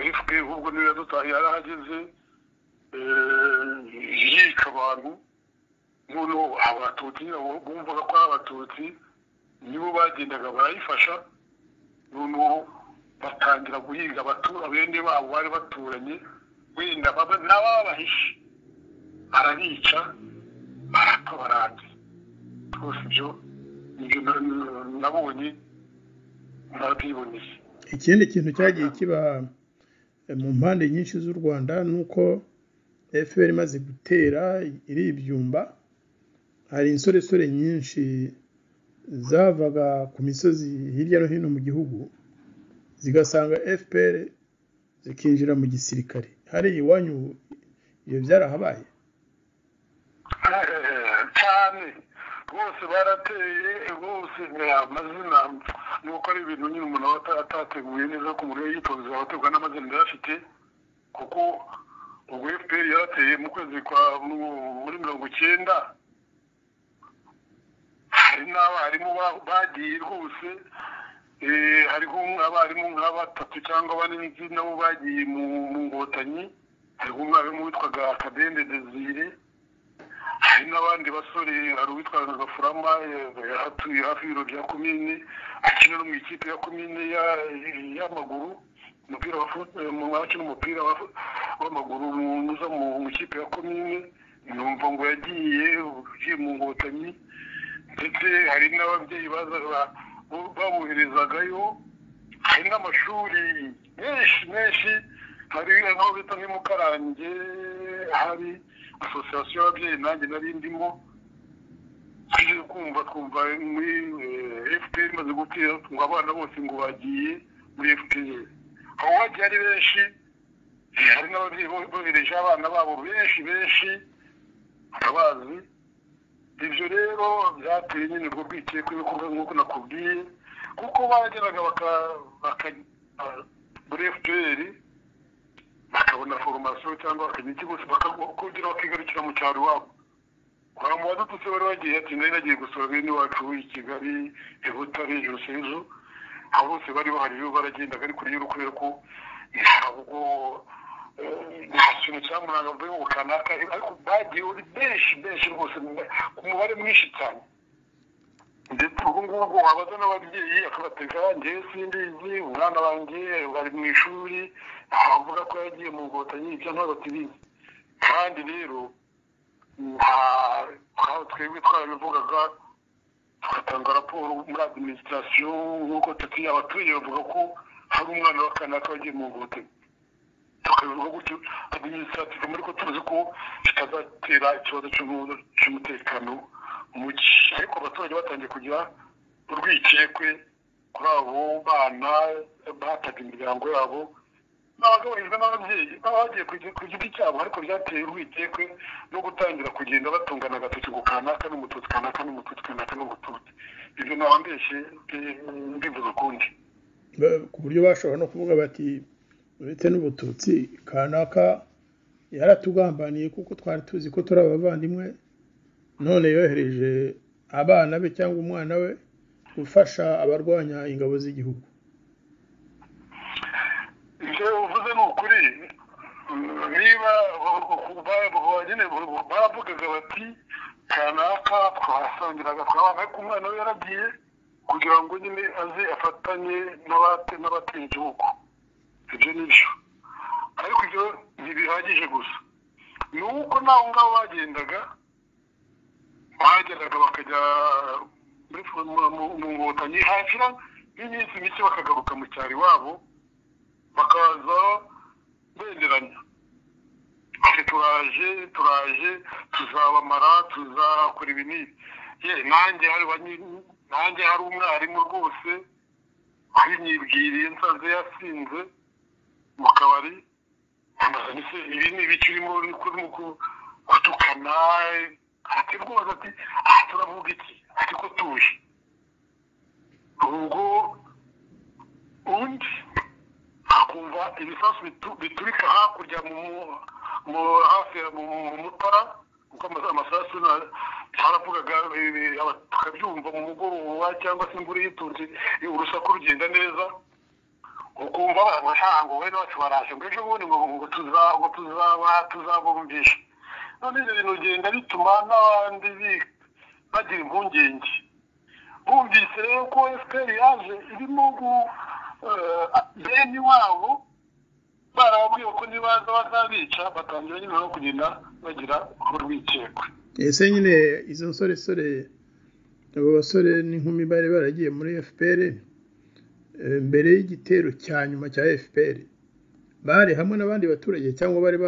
efuperi ubwo niyo yadutaye yarahageze yika abantu noneho abatutsi bumvaga ko ari abatutsi nibo bagendaga barayifasha noneho batangira guhiga abatura bene babo bari baturanye wenda n'ababahishe arabica baratabaranze rwose ibyo ibyo nabonye narabyiboneye ikindi kintu cyagiye kiba eh, mu mpande nyinshi z'u rwanda ni uko fpr imaze gutera iribyumba hari insoresore nyinshi zavaga ku misozi hirya no hino mu gihugu zigasanga fpr zikinjira mu gisirikare hariya iwanyu ibyo byarahabaye cyane rwose barateye rwose amazina ni uko ari ibintu nyine umuntu aba ata- atateguye neza ko umuntu we yitonze abategwa n'amazina yari afite kuko ubwo fpr yarateye mu kwezi kwa mu- muri mirongo icyenda hari n'abarimu ba- bagiye rwose Eh, hariho abarimu nka batatu cyangwa bane n'iki nabo bagiye mu mu ngotanyi hariho umwarimu witwaga akadende desire hari n'abandi basore hari uwitwa Gafurama eh, atuye hafi y'ibiro bya komine akina no mu ikipe ya komine ya- y'amaguru umupira wa fut- eh, mu- akina umupira wa fu- w'amaguru mu- uza mu mu ikipe ya komine numva ngo yagiye ugiye mu ngotanyi ndetse hari n'ababyeyi baza- ba- bo- baboherezagayo hari n'amashuri menshi menshi hari aho bita nk'i mukarange hari asosiyasiyo y'ababyeyi nanjye nari ndimo tuje kumva twumva muri eh, fpr imaze gutera ngo abana bose ngo bagiye muri fpr aho bagiye ari benshi eh, hari n'ababyeyi bo- bohereje abana babo benshi benshi urabazi ibyo rero byateye nyine ubwo bwikekwe ibikorwa nk'uko nakubwiye kuko bageraga baka- baka- muri fpr bakabona foromasiyo cyangwa bakajya ikigo bakakongera bakigarukira mu cyaro iwabo kwa mu badututsi bari bagiye ati nari nagiye gusura bene wacu i kigali i butare i rusizi aho bose bari bahari rero baragendaga ariko rero kubera ko ntabwo eh, nta kintu cyamuranga mvuye ngo kanaka ariko bagiye uri benshi benshi rwose ku mubare mwinshi cyane ndetse ubwo ngubwo wabaza n'ababyeyi akabateka njyewe simbizi umwana wanjye bari mu ishuri avuga ko yagiye mu ngotanyi ibyo ntabwo tubizi kandi rero nta aho twebwe twarabivugaga tugatanga raporo muri adiminisitirasiyo nk'uko tutuye abaturage bavuga ko hari umwana w'akanaka wagiye mu ngotanyi tukabivuga gutyo adiminisitirasiyo muri ko tuzi ko kitazatera ikibazo cy'umu- cy'umutekano muke ariko abaturage batangiye kugira urwikekwe kuri abo bana bataga imiryango yabo n'abagabanijwe n'ababyeyi baba bagiye ku gi- ku giti cyabo ariko byateye urwikekwe no gutangira kugenda batungana agatoki ngo kanaka n'umututsi kanaka n'umututsi kanaka n'umututsi ibyo ntabambeshye mbivuze ukundi Ba- ku buryo bashobora no kuvuga bati uretse n'ubututsi kanaka yaratugambaniye kuko twari tuzi ko turi abavandimwe none yohereje abana be cyangwa umwana we gufasha abarwanya ingabo z'igihugu ibyo uvuze ni ukuri niba nyine baravugaga bati kanaka twahasangiraga twabaga ko umwana we yaragiye kugira ngo nyine aze afatanye n'abate n'abatuye igihugu ibyo ni byo ariko ibyo ntibihagije gusa ni uko n'abo ngabo bagendaga bahageraga bakajya muri mu nkotanyi hashira n'iminsi mike bakagaruka mu cyaro iwabo bakaza benderanya ati turaje turaje tuzabamara tuzakora ibi n'ibi ye nanjye hari banyi- nanjye hari umwarimu rwose mwibwiriye nsanze yasinze mu kabari amaze ndetse ibi ni ibiki urimo urimo ku- gutukana ati rwose ati aha turavuga iki ati ko tuje ubwo undi akumva ibisasu bitu- biturika hakurya mu mu hafi ya- mu mu mutara kuko ama- amasasu na- cyaravugaga eh, aba- tukabyumva mu mugoroba cyangwa se imvura yitonze eh, urusaku rugenda neza ukumva abashanga bene bacu baraje ngo ejo bundi ngo ngo tuza- ngo tuzaba tuzabumvisha none ibyo bintu bigenda bituma n'abandi bi- bagira impungenge bumvise rero ko fpr yaje irimo gu eh, bene wabo barababwiye ko nibaza bazabica batangira nyine no kugenda bagira urwikekwe ese nyine izo nsoresore abo basore n'inkumi bari baragiye muri fpr eh, mbere y'igitero cya nyuma cya fpr bari hamwe n'abandi baturage cyangwa bari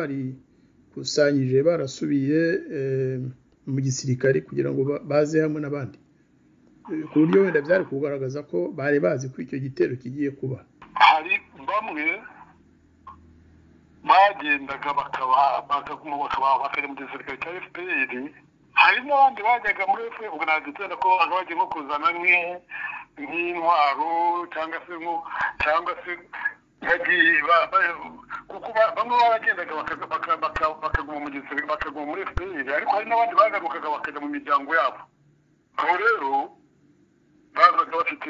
barikusanyije barasubiye eh, mu gisirikare kugira ngo ba- baze hamwe n'abandi Eh, ku buryo wenda byari kugaragaza ko bari bazi ko icyo gitero kigiye kuba hari bamwe bagendaga bakaba bakaguma bakaba bakajya mu gisirikare cya fpr hari n'abandi bajyaga muri fpr ubwo ntabwo itsinda ko babaga bagiye nko kuzana nk'i- nk'intwaro cyangwa se nko cyangwa se bagiye ba- ba- kuko ba- bamwe baba bagendaga bakaza- baka- baka- bakaguma mu gisirikare bakaguma muri fpr ariko hari n'abandi bagarukaga bakajya mu miryango yabo aho rero bazaga bafite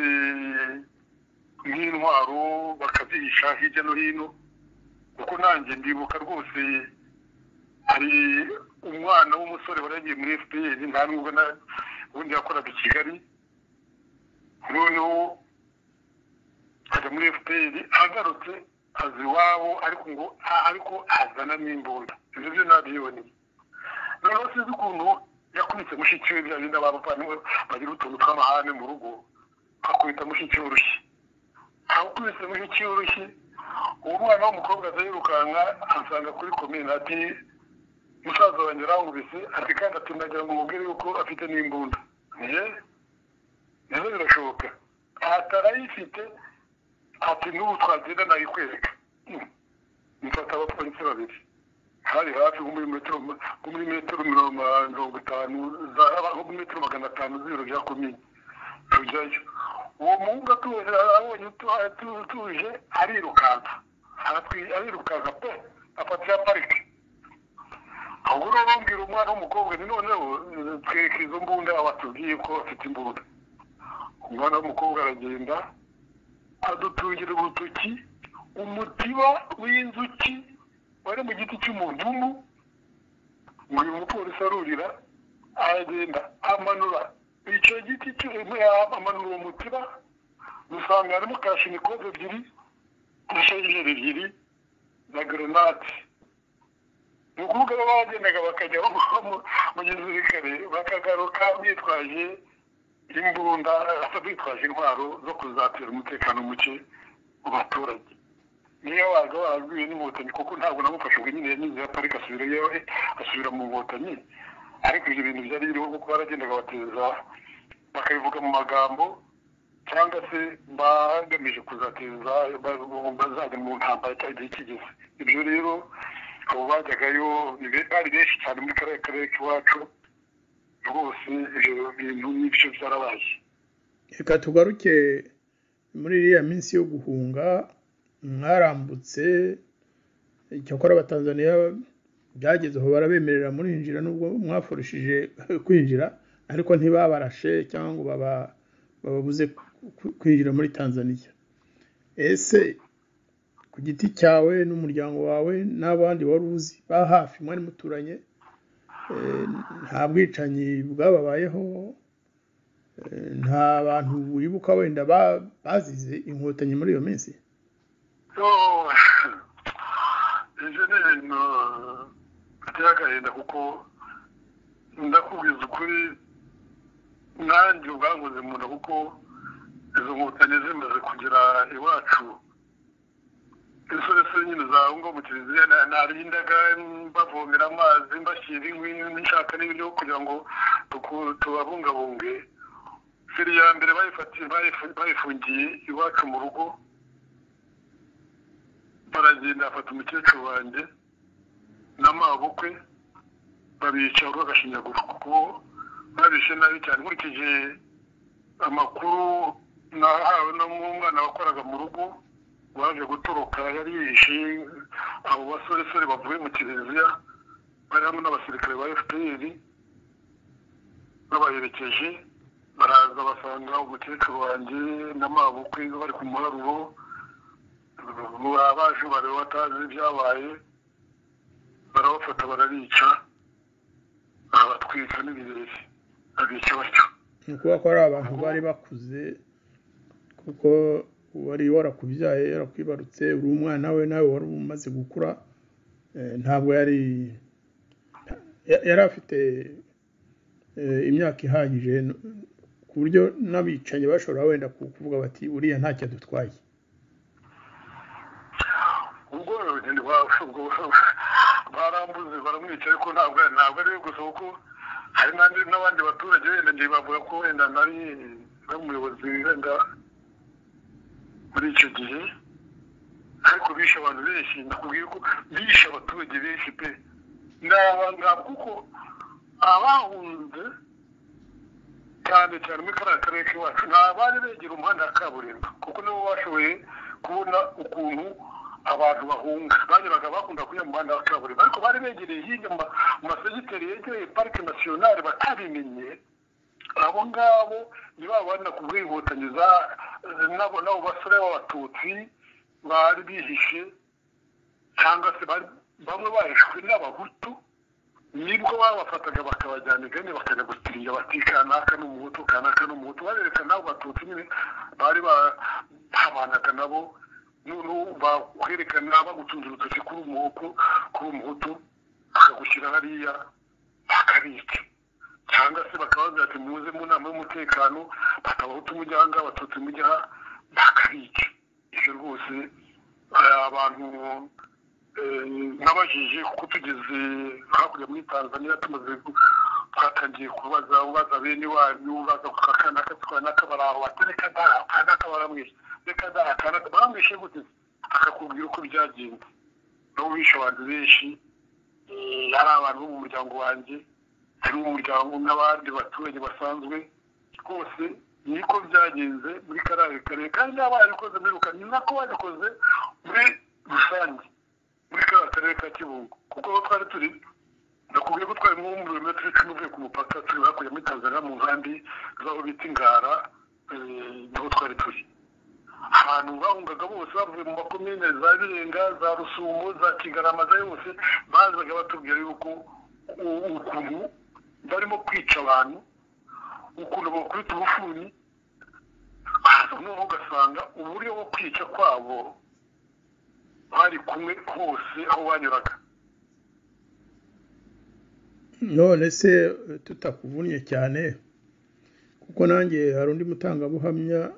nk'intwaro bakazihisha hirya no hino kuko nanjye ndibuka rwose hari umwana w'umusore waragiye muri fpr nta nubwo na ubundi yakoraga i kigali noneho ajya muri fpr agarutse aza iwabo ariko ngo a- ariko azana n'imbunda ibyo byo nabyiboneye noneho sinzi ukuntu yakubise mushiki we bya bindi abapapa bagira utuntu tw'amahane mu rugo akubita mushiki w'urushyi akubise mushiki w'urushyi uwo mwana w'umukobwa aza yirukanka asanga kuri komine ati musaza wanjye arangubise ati kandi ati ndagira ngo umubwire yuko afite n'imbunda ye nazo birashoboka atarayifite ati n'ubu twagenda nayikwereka Hmm. mfata abapolisi babiri hari hafi nko muri metero nko muri metero mirongo mirongo itanu za- nko muri metero magana atanu z'ibiro bya komini tujyayo uwo muhungu atuje abonye utu- atu- atuje arirukanka Aratwi- arirukanka pe afatira parike ahubwo rero bambwira umwana w'umukobwa ni noneho eh, twereke izo mbunda abatubwiye ko bafite imbunda umwana w'umukobwa aragenda adutungira urutoki umutiba w'inzuki wari mu giti cy'umudumu ngo uyu mupolisi arurira aragenda amanura icyo giti cy'umudumu amanura uwo mutiba usanga harimo kashinikove ebyiri inshinjeri ebyiri na gerenade ni ukuvuga ko bagendaga bakajya bamuha mu gisirikare bakagaruka bitwaje imbunda bitwaje intwaro zo kuzatera umutekano muke mu baturage niyo waza warabwiwe n'inkotanyi kuko ntabwo namufashe ubwo nyine yanyuze ya parike asubira iwe asubira mu nkotanyi ariko ibyo bintu byari biriho kuko baragendaga bateza bakabivuga mu magambo cyangwa se bagamije kuzateza ba- bazajya mu ntambara cyangwa igihe kigeze ibyo rero abo bajyagayo ni be- bari benshi cyane muri kariya karere k'iwacu rwose ibyo bintu n'ibyo byarabaye reka tugaruke muri iriya minsi yo guhunga mwarambutse icyakora abatanzaniya byageze aho barabemerera murinjira nubwo mwafurushije kwinjira ariko ntibabarashe cyangwa ngo baba bababuze ku- kwinjira muri tanzania ese ku giti cyawe n'umuryango wawe n'abandi wari uzi ba hafi mwari muturanye eh, nta bwicanyi bwababayeho eh, nta bantu wibuka wenda ba- bazize inkotanyi muri iyo minsi so ibyo ni ibintu by'agahinda kuko ndakubwiza ukuri nanjye ubwanguze mu nda kuko izo nkotanyi zimaze kugera iwacu insoresore nyine zawe ngo mu kiliziya na- narindaga mbavomera amazi mbashyira inkwi nshaka n'ibiryo kugira ngo tuku- tubabungabunge feri ya mbere bayifatiye bayifu- bayifungiye iwacu mu rugo baragenda bafata umukecuru wanjye n'amabukwe babica uruhu agashinyaguro kuko babishe nabi cyane nkurikije amakuru nahawe n'umwana wakoraga mu rugo waje gutoroka yari yihishe abo basoresore bavuye mu kiliziya bari hamwe n'abasirikare ba fpr babaherekeje baraza basanga umukecuru wanjye n'amabukwe bari ku muharuro abaje bari batazi ibyabaye barabafata barabica barabatwika n'ibirere babica batyo ni ukuvuga ko ari abantu bari bakuze kuko wari warakubyaye yarakwibarutse uri umwana we nawe wari umaze gukura eh, ntabwo yari ya- yari afite eh, imyaka ihagije n- ku buryo n'abicanyi bashobora wenda ku- kuvuga bati uriya ntacyo adutwaye ubwo urugendo ubwo barambuze baramwica ariko ntabwo ntabwo ari we gusa kuko hari n'andi n'abandi baturage wenda ngiye bavuga ko wenda nari n'umuyobozi wenda muri icyo gihe ariko bishe abantu benshi nakubwiye ko bishe abaturage benshi pe ni abangaba kuko abahunze cyane cyane muri kariya karere k'iwacu ni abari begera umuhanda wa kaburimbo kuko nibo bashoboye kubona ukuntu abantu bahunga banyuraga bakunda kunyura mu muhanda wa kaburimbo ariko bari begereye hirya mu ma- mu masegiteri yegereye parike nasiyonari batabimenye abo ngabo ni ba bandi nakubwiye inkotanyi za n'abo n'abo basore b'abatutsi bari bihishe cyangwa se bari- bamwe bahishwe n'abahutu nibwo babafataga bakabajyana igane bakajya gutiriya bati kanaka n'umuhutu kanaka n'umuhutu barereka nabo batutsi nyine bari bahabanaga nabo noneho bakwerekana bagutunze urutoki kuri umuhutu kuri umuhutu bakagushyira hariya bakabica cyangwa se bakabaza ati muze mu nama y'umutekano bakabahutu mujya aha ngaha abatutsi mujya aha bakabica ibyo rwose eh, abantu eh, nabajije kuko tugeze hakurya muri tanzania tumaze gu- twatangiye kubaza ubaza bene wanyu ubaza ku kakanaka tukanaka baraho bati reka da akanaka baramwishe reka da akanaka baramwishe gute akakubwira uko byagenze nabo bishe abantu benshi eh, hari abantu bo mu muryango wanjye hari umuryango n'abandi baturage basanzwe rwose niko byagenze muri kariya karere kandi niba barabikoze muri rukari ni nako babikoze muri rusange muri kariya karere ka kibungo kuko aho twari turi nakubwiye ko twari nko mu birometero icumi uvuye ku mupaka turi hakurya muri tanzania mu nkambi z'aho bita ingara eh, niho twari turi ahantu bahungaga bose bavuye mu makomine za birenga za rusumo za kigarama za yose bazaga batubwira yuko u- ukuntu barimo kwica abantu ukuntu bakubita ubufuni hasi noneho ugasanga uburyo bwo kwica kwabo bari kumwe hose aho banyuraga none se eh, tutakuvunnye cyane kuko nanjye hari undi mutangabuhamya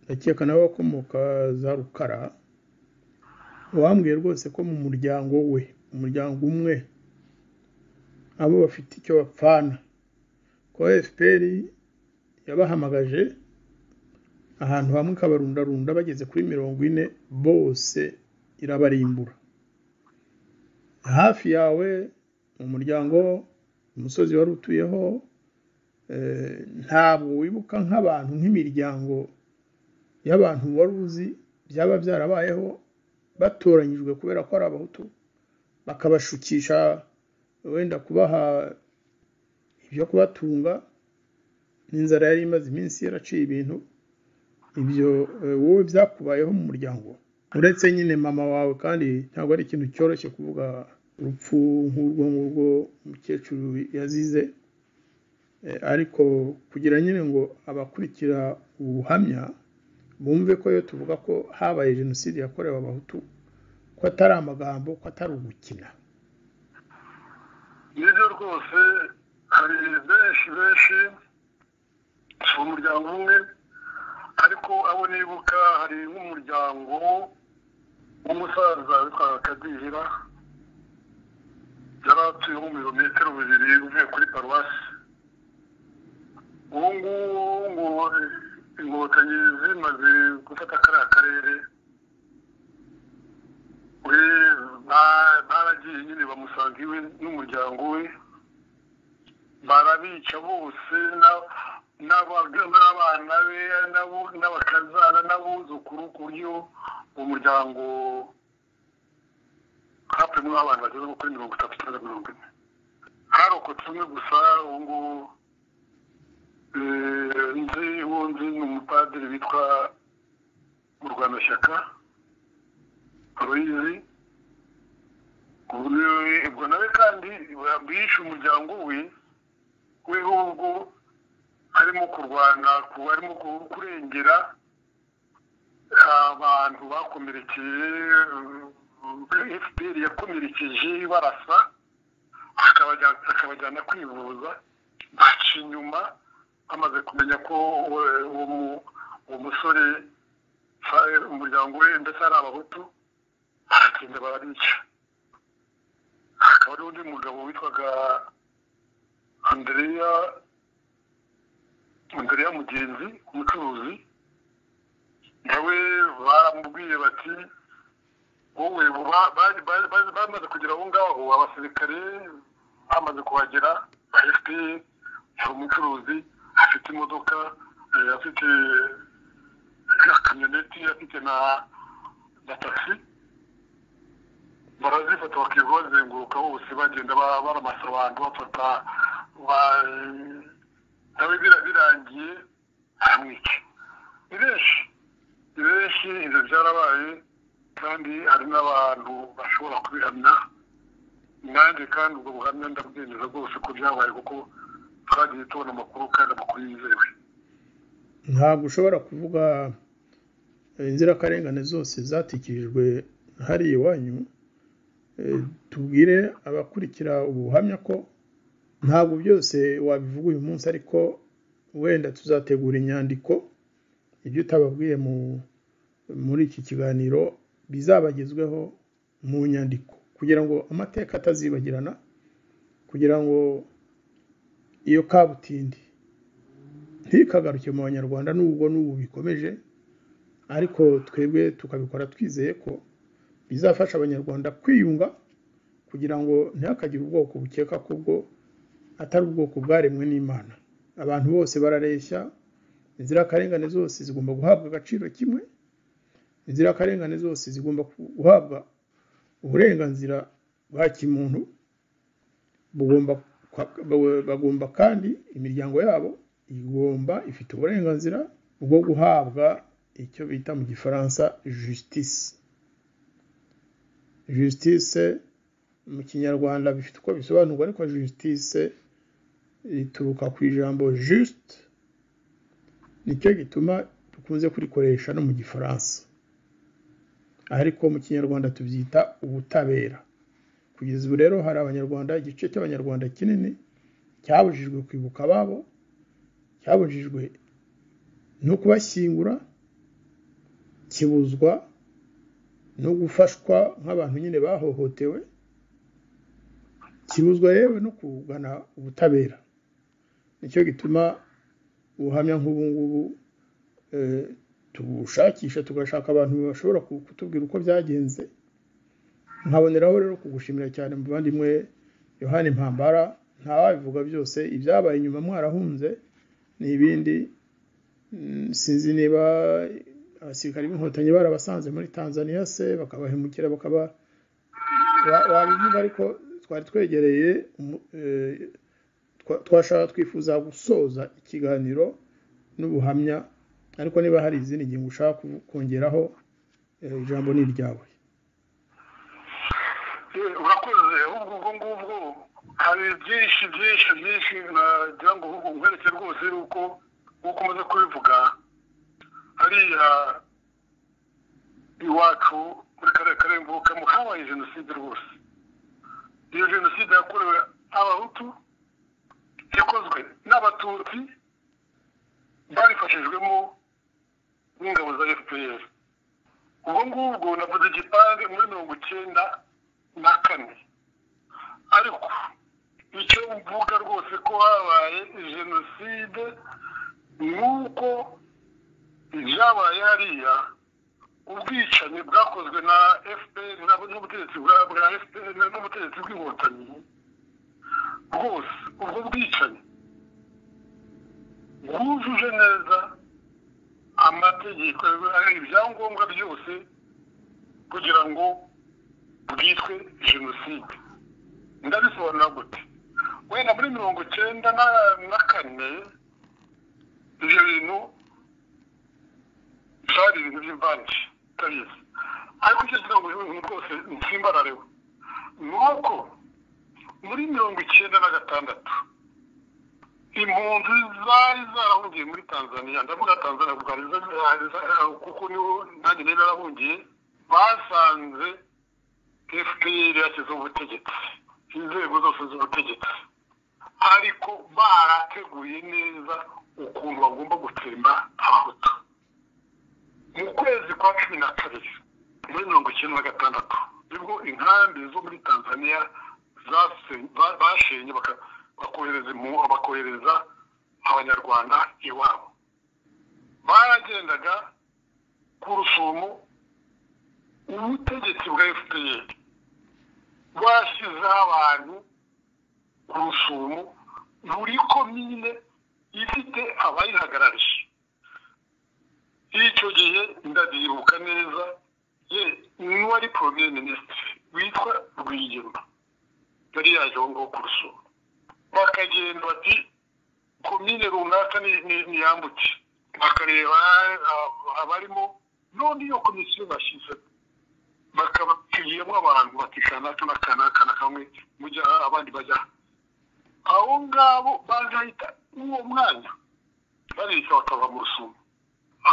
ndakeka nawe wakomoka za rukara wambwiye rwose ko mu muryango we umuryango umwe abo bafite icyo bapfana ko fpr yabahamagaje ahantu hamwe ikabarundarunda bageze kuri mirongo ine bose irabarimbura hafi yawe mu muryango umusozi wari utuyeho eh, ntabwo wibuka nk'abantu nk'imiryango y'abantu wari uzi byaba byarabayeho batoranyijwe kubera ko ari abahutu bakabashukisha wenda kubaha ibyo kubatunga n'inzara yari imaze iminsi yaraciye ibintu ibyo eh, wowe byakubayeho mu muryango uretse nyine mama wawe kandi ntabwo ari ikintu cyoroshye kuvuga urupfu nk'urwo ngurwo umukecuru yazize Eh, ariko kugira nyine ngo abakurikira ubu buhamya bumve ko iyo tuvuga ko habaye jenoside yakorewe abahutu ko atari amagambo ko atari ugukina nibyo rwose hari benshi benshi si umuryango umwe ariko abo nibuka hari nk'umuryango w'umusaza witwa kadihira yari atuye nko mu birometero bibiri uvuye kuri paruwasi ubu ngubu ngo inkotanyi zimaze gufata kariya karere we ba- baragiye nyine bamusanga iwe n'umuryango we barabica bose na- n'abaga- n'abana be n'abo- n'abakazana n'abuzukuru ku buryo umuryango hapimwe abana bageze nko kuri mirongo itatu cyangwa mirongo ine harokotse umwe gusa ubu ngubu eh, nzi wundi ni umupadiri witwa murwanashyaka ruyizi ubwo nawe kandi bishe umuryango we w'ibihugu harimo kurwana ku- harimo ku- kurengera abantu bakomerekeye fpr yakomerekeje barasa akabajyana akabajyana kwivuza baca inyuma bamaze kumenya ko eh, uwo mu- uwo musore fa- umuryango we ndetse ari abahutu baragenda barabica hakaba hari undi mugabo witwaga andereya andereya mugenzi umucuruzi nawe baramubwiye bati wowe ba- ba- ba- ba- bamaze kugera aho ngaho abasirikare bamaze kuhagera ba fpr hari umucuruzi afite imodoka eh, afite kamyoneti afite na na taxi barazifata bakirirwa bazenguruka bose bagenda ba- baramasa abantu bafata ba- nawe bira- birangiye aramwica ni benshi ni benshi ibyo byarabaye kandi hari n'abantu bashobora kubihamya nanjye kandi ubwo buhamya ndabwemeza rwose ko byabaye kuko twagiye tubona amakuru kandi amakuru yizewe ntabwo ushobora kuvuga eh, inzirakarengane zose zatikirijwe hariya iwanyu Eh, tubwire abakurikira ubuhamya ko ntabwo byose wabivuga uyu munsi ariko wenda tuzategura inyandiko ibyo utababwiye mu muri iki kiganiro bizabagezweho mu nyandiko kugira ngo amateka atazibagirana kugira ngo iyo kabutindi ntikagaruke mu banyarwanda n'ubwo n'ubu bikomeje ariko twebwe tukabikora twizeye ko bizafasha abanyarwanda kwiyunga kugira ngo ntihakagire ubwoko bukeka ko ubwo atari ubwoko bwaremwe n'imana abantu bose barareshya inzirakarengane zose zigomba guhabwa agaciro kimwe inzirakarengane zose zigomba guhabwa uburenganzira bwa kimuntu bugomba bagomba kandi imiryango yabo igomba ifite uburenganzira bwo guhabwa icyo bita mu gifaransa justice justice mu kinyarwanda bifite uko bisobanurwa ariko justice rituruka ku ijambo juste nicyo gituma dukunze kurikoresha no mu gifaransa ariko mu kinyarwanda tubyita ubutabera kugeza ubu rero hari abanyarwanda igice cy'abanyarwanda kinini cyabujijwe kwibuka ababo cyabujijwe no kubashyingura kibuzwa no gufashwa nk'abantu nyine bahohotewe kibuzwa yewe no kugana ubutabera nicyo gituma ubuhamya nk'ubu ngubu eh, tubushakisha tugashaka abantu bashobora ku- kutubwira uko byagenze nkaboneraho rero kugushimira cyane muvandimwe yohani mpambara ntawabivuga byose ibyabaye inyuma mwarahunze ni ibindi Mm, sinzi niba abasirikari b'inkotanyi barabasanze muri tanzania se bakabahemukira bakaba wa- wabivuga ariko twari twegereye umu- eh, twa- twashaka twifuza gusoza ikiganiro n'ubuhamya ariko niba hari izindi ngingo ushaka ku- kongeraho eh, ijambo ni iryawe Eh, urakoze ahubwo ubwo ngubwo hari byinshi byinshi byinshi nagira ngo ahubwo nkwereke rwose yuko nk'uko umaze kubivuga hariya iwacu muri karere ka rembukamo habaye jenoside rwose iyo jenoside yakorewe abahutu yakozwe n'abatutsi babifashijwemo n'ingabo za fpr ubwo ngubwo navuze igipande muri mirongo icyenda na kane ariko icyo mvuga rwose ko habaye jenoside nuko ibyabaye hariya ubwicanyi bwakozwe na fpr na- n'ubutegetsi bwa bwa fpr na- n'ubutegetsi bw'inkotanyi rwose ubwo bwicanyi bwujuje neza amategeko ibyangombwa byose kugira ngo bwitwe jenoside ndabisobanura gute wenda muri mirongo icyenda na- na kane ibyo bintu byari ibintu by'imvange utabizi ariko icyo kigira ngo ibintu rwose nsimbarareho ni uko muri mirongo icyenda na gatandatu impunzi zari zarahungiye muri tanzania ndavuga tanzania kuko ari zo zari za- kuko niho nanjye niba yarahungiye basanze fpr yashyizeho ubutegetsi inzego zose z'ubutegetsi ariko barateguye neza ukuntu bagomba gutsemba abahutu mu kwezi kwa cumi na kabiri muri mirongo icyenda na gatandatu nibwo inkambi zo muri tanzania zase- ba- bashenye baka- bakohereza impu- bakohereza abanyarwanda iwabo baragendaga ku rusumo ubutegetsi bwa fpr bwashyizeho abantu ku rusumo buri komine ifite abayihagarariye icyo gihe ndabyibuka neza ye n'uwari premier minisitiri witwa rwigema yari yaje aho ngaho ku rusumo bakagenda bati komine runaka ni- ni- niyambutse bakareba ah, abarimo none iyo komisiyo bashyizeho bakabaciyemo abantu bati kanaka na kanaka na kamwe mujya aha, abandi bajya aha. abo ngabo bagahita uwo mwanya bareshya bakava mu rusumo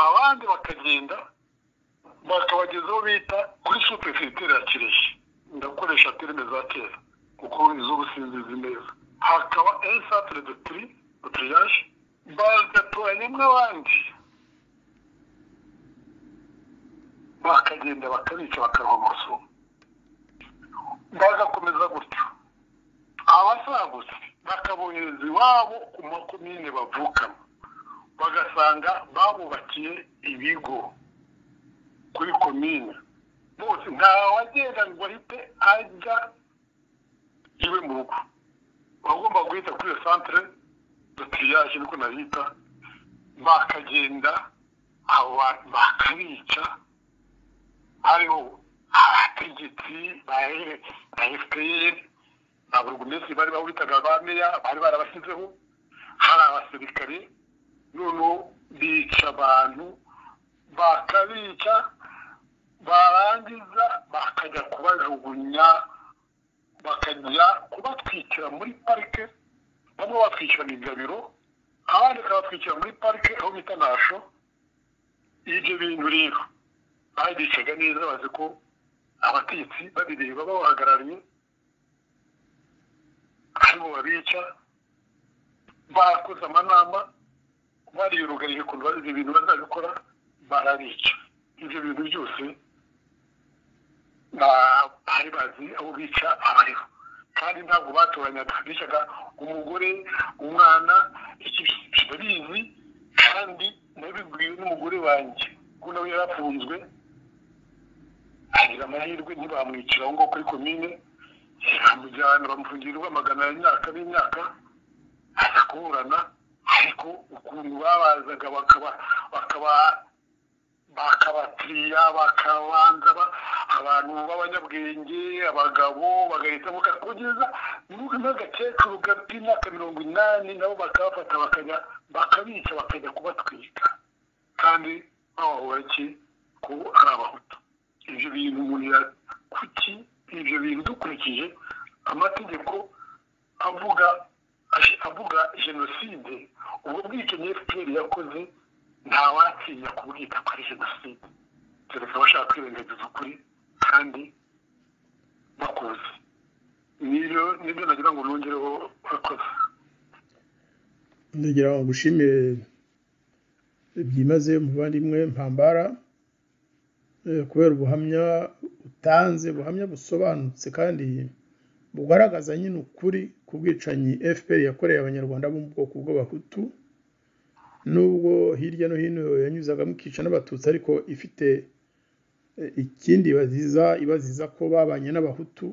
abandi bakagenda bakabagezaho bita kuri supefetere ya kirehe ndakoresha terime za kera kuko iz'ubu sinzizi neza hakaba esantire de tri de triage bagatoranyamo abandi bakagenda bakabica bakaruha mu rusumo bagakomeza gutyo abasagutse bakabohereza iwabo ku makomine bavukamo bagasanga babubakiye ibigo kuri komine bose nta wagenda ngo ahite ajya iwe mu rugo bagomba guhita kuri iyo santire de triage niko nabita bakagenda aba bakabica hariho abategetsi ba ba fpr na buri minsi bari bawitaga ba meya bari barabashyizeho hari abasirikare noneho bica abantu bakabica barangiza bakajya kubajugunya bakajya kubatwikira muri parike bamwe batwikira mu igabiro abandi bakabatwikira muri parike aho bita nasho ibyo bintu rero babicaga neza bazi ko abatetsi babireba babahagarariye aribo babica bakoze amanama bariyurugarije ukuntu bazi ibintu bazabikora barabica ibyo bintu byose ba- bari bazi aho bica abariho kandi ntabwo batoranyaga bicaga umugore umwana iki babizi kandi nabibwiwe n'umugore wanjye ko nawe yarafunzwe agira amahirwe ntibamwicira aho ngaho kuri komine bamujyana bamufungira rwamagana imyaka n'imyaka aza kuburana ariko ukuntu babazaga bakaba bakaba bakabatiriya bakabanza ba- abantu b'abanyabwenge abagabo bagahitamo ka- kugeza nuko n'agakecuru gafite imyaka mirongo inani nabo bakabafata bakajya bakabica bakajya kubatwika kandi babahora iki ko ari abahutu ibyo bintu umuntu ya- kuki ibyo bintu dukurikije amategeko avuga avuga jenoside ubwo bwicanyi fpr yakoze ntawatinya kubwita ko ari jenoside kereka abashaka kwirengagiza ukuri kandi bakuzi niyo nibyo nagira ngo nongereho bakoze ndagira ngo ngushimire byimaze muvandimwe mpambara eh, kubera ubuhamya utanze ubuhamya busobanutse kandi bugaragaza nyine ukuri ku bwicanyi fpr yakoreye abanyarwanda bo mu bwoko bw'abahutu nubwo hirya no hino yanyuzagamo ikica n'abatutsi ariko ifite eh, ikindi baziza ibaziza ko babanye n'abahutu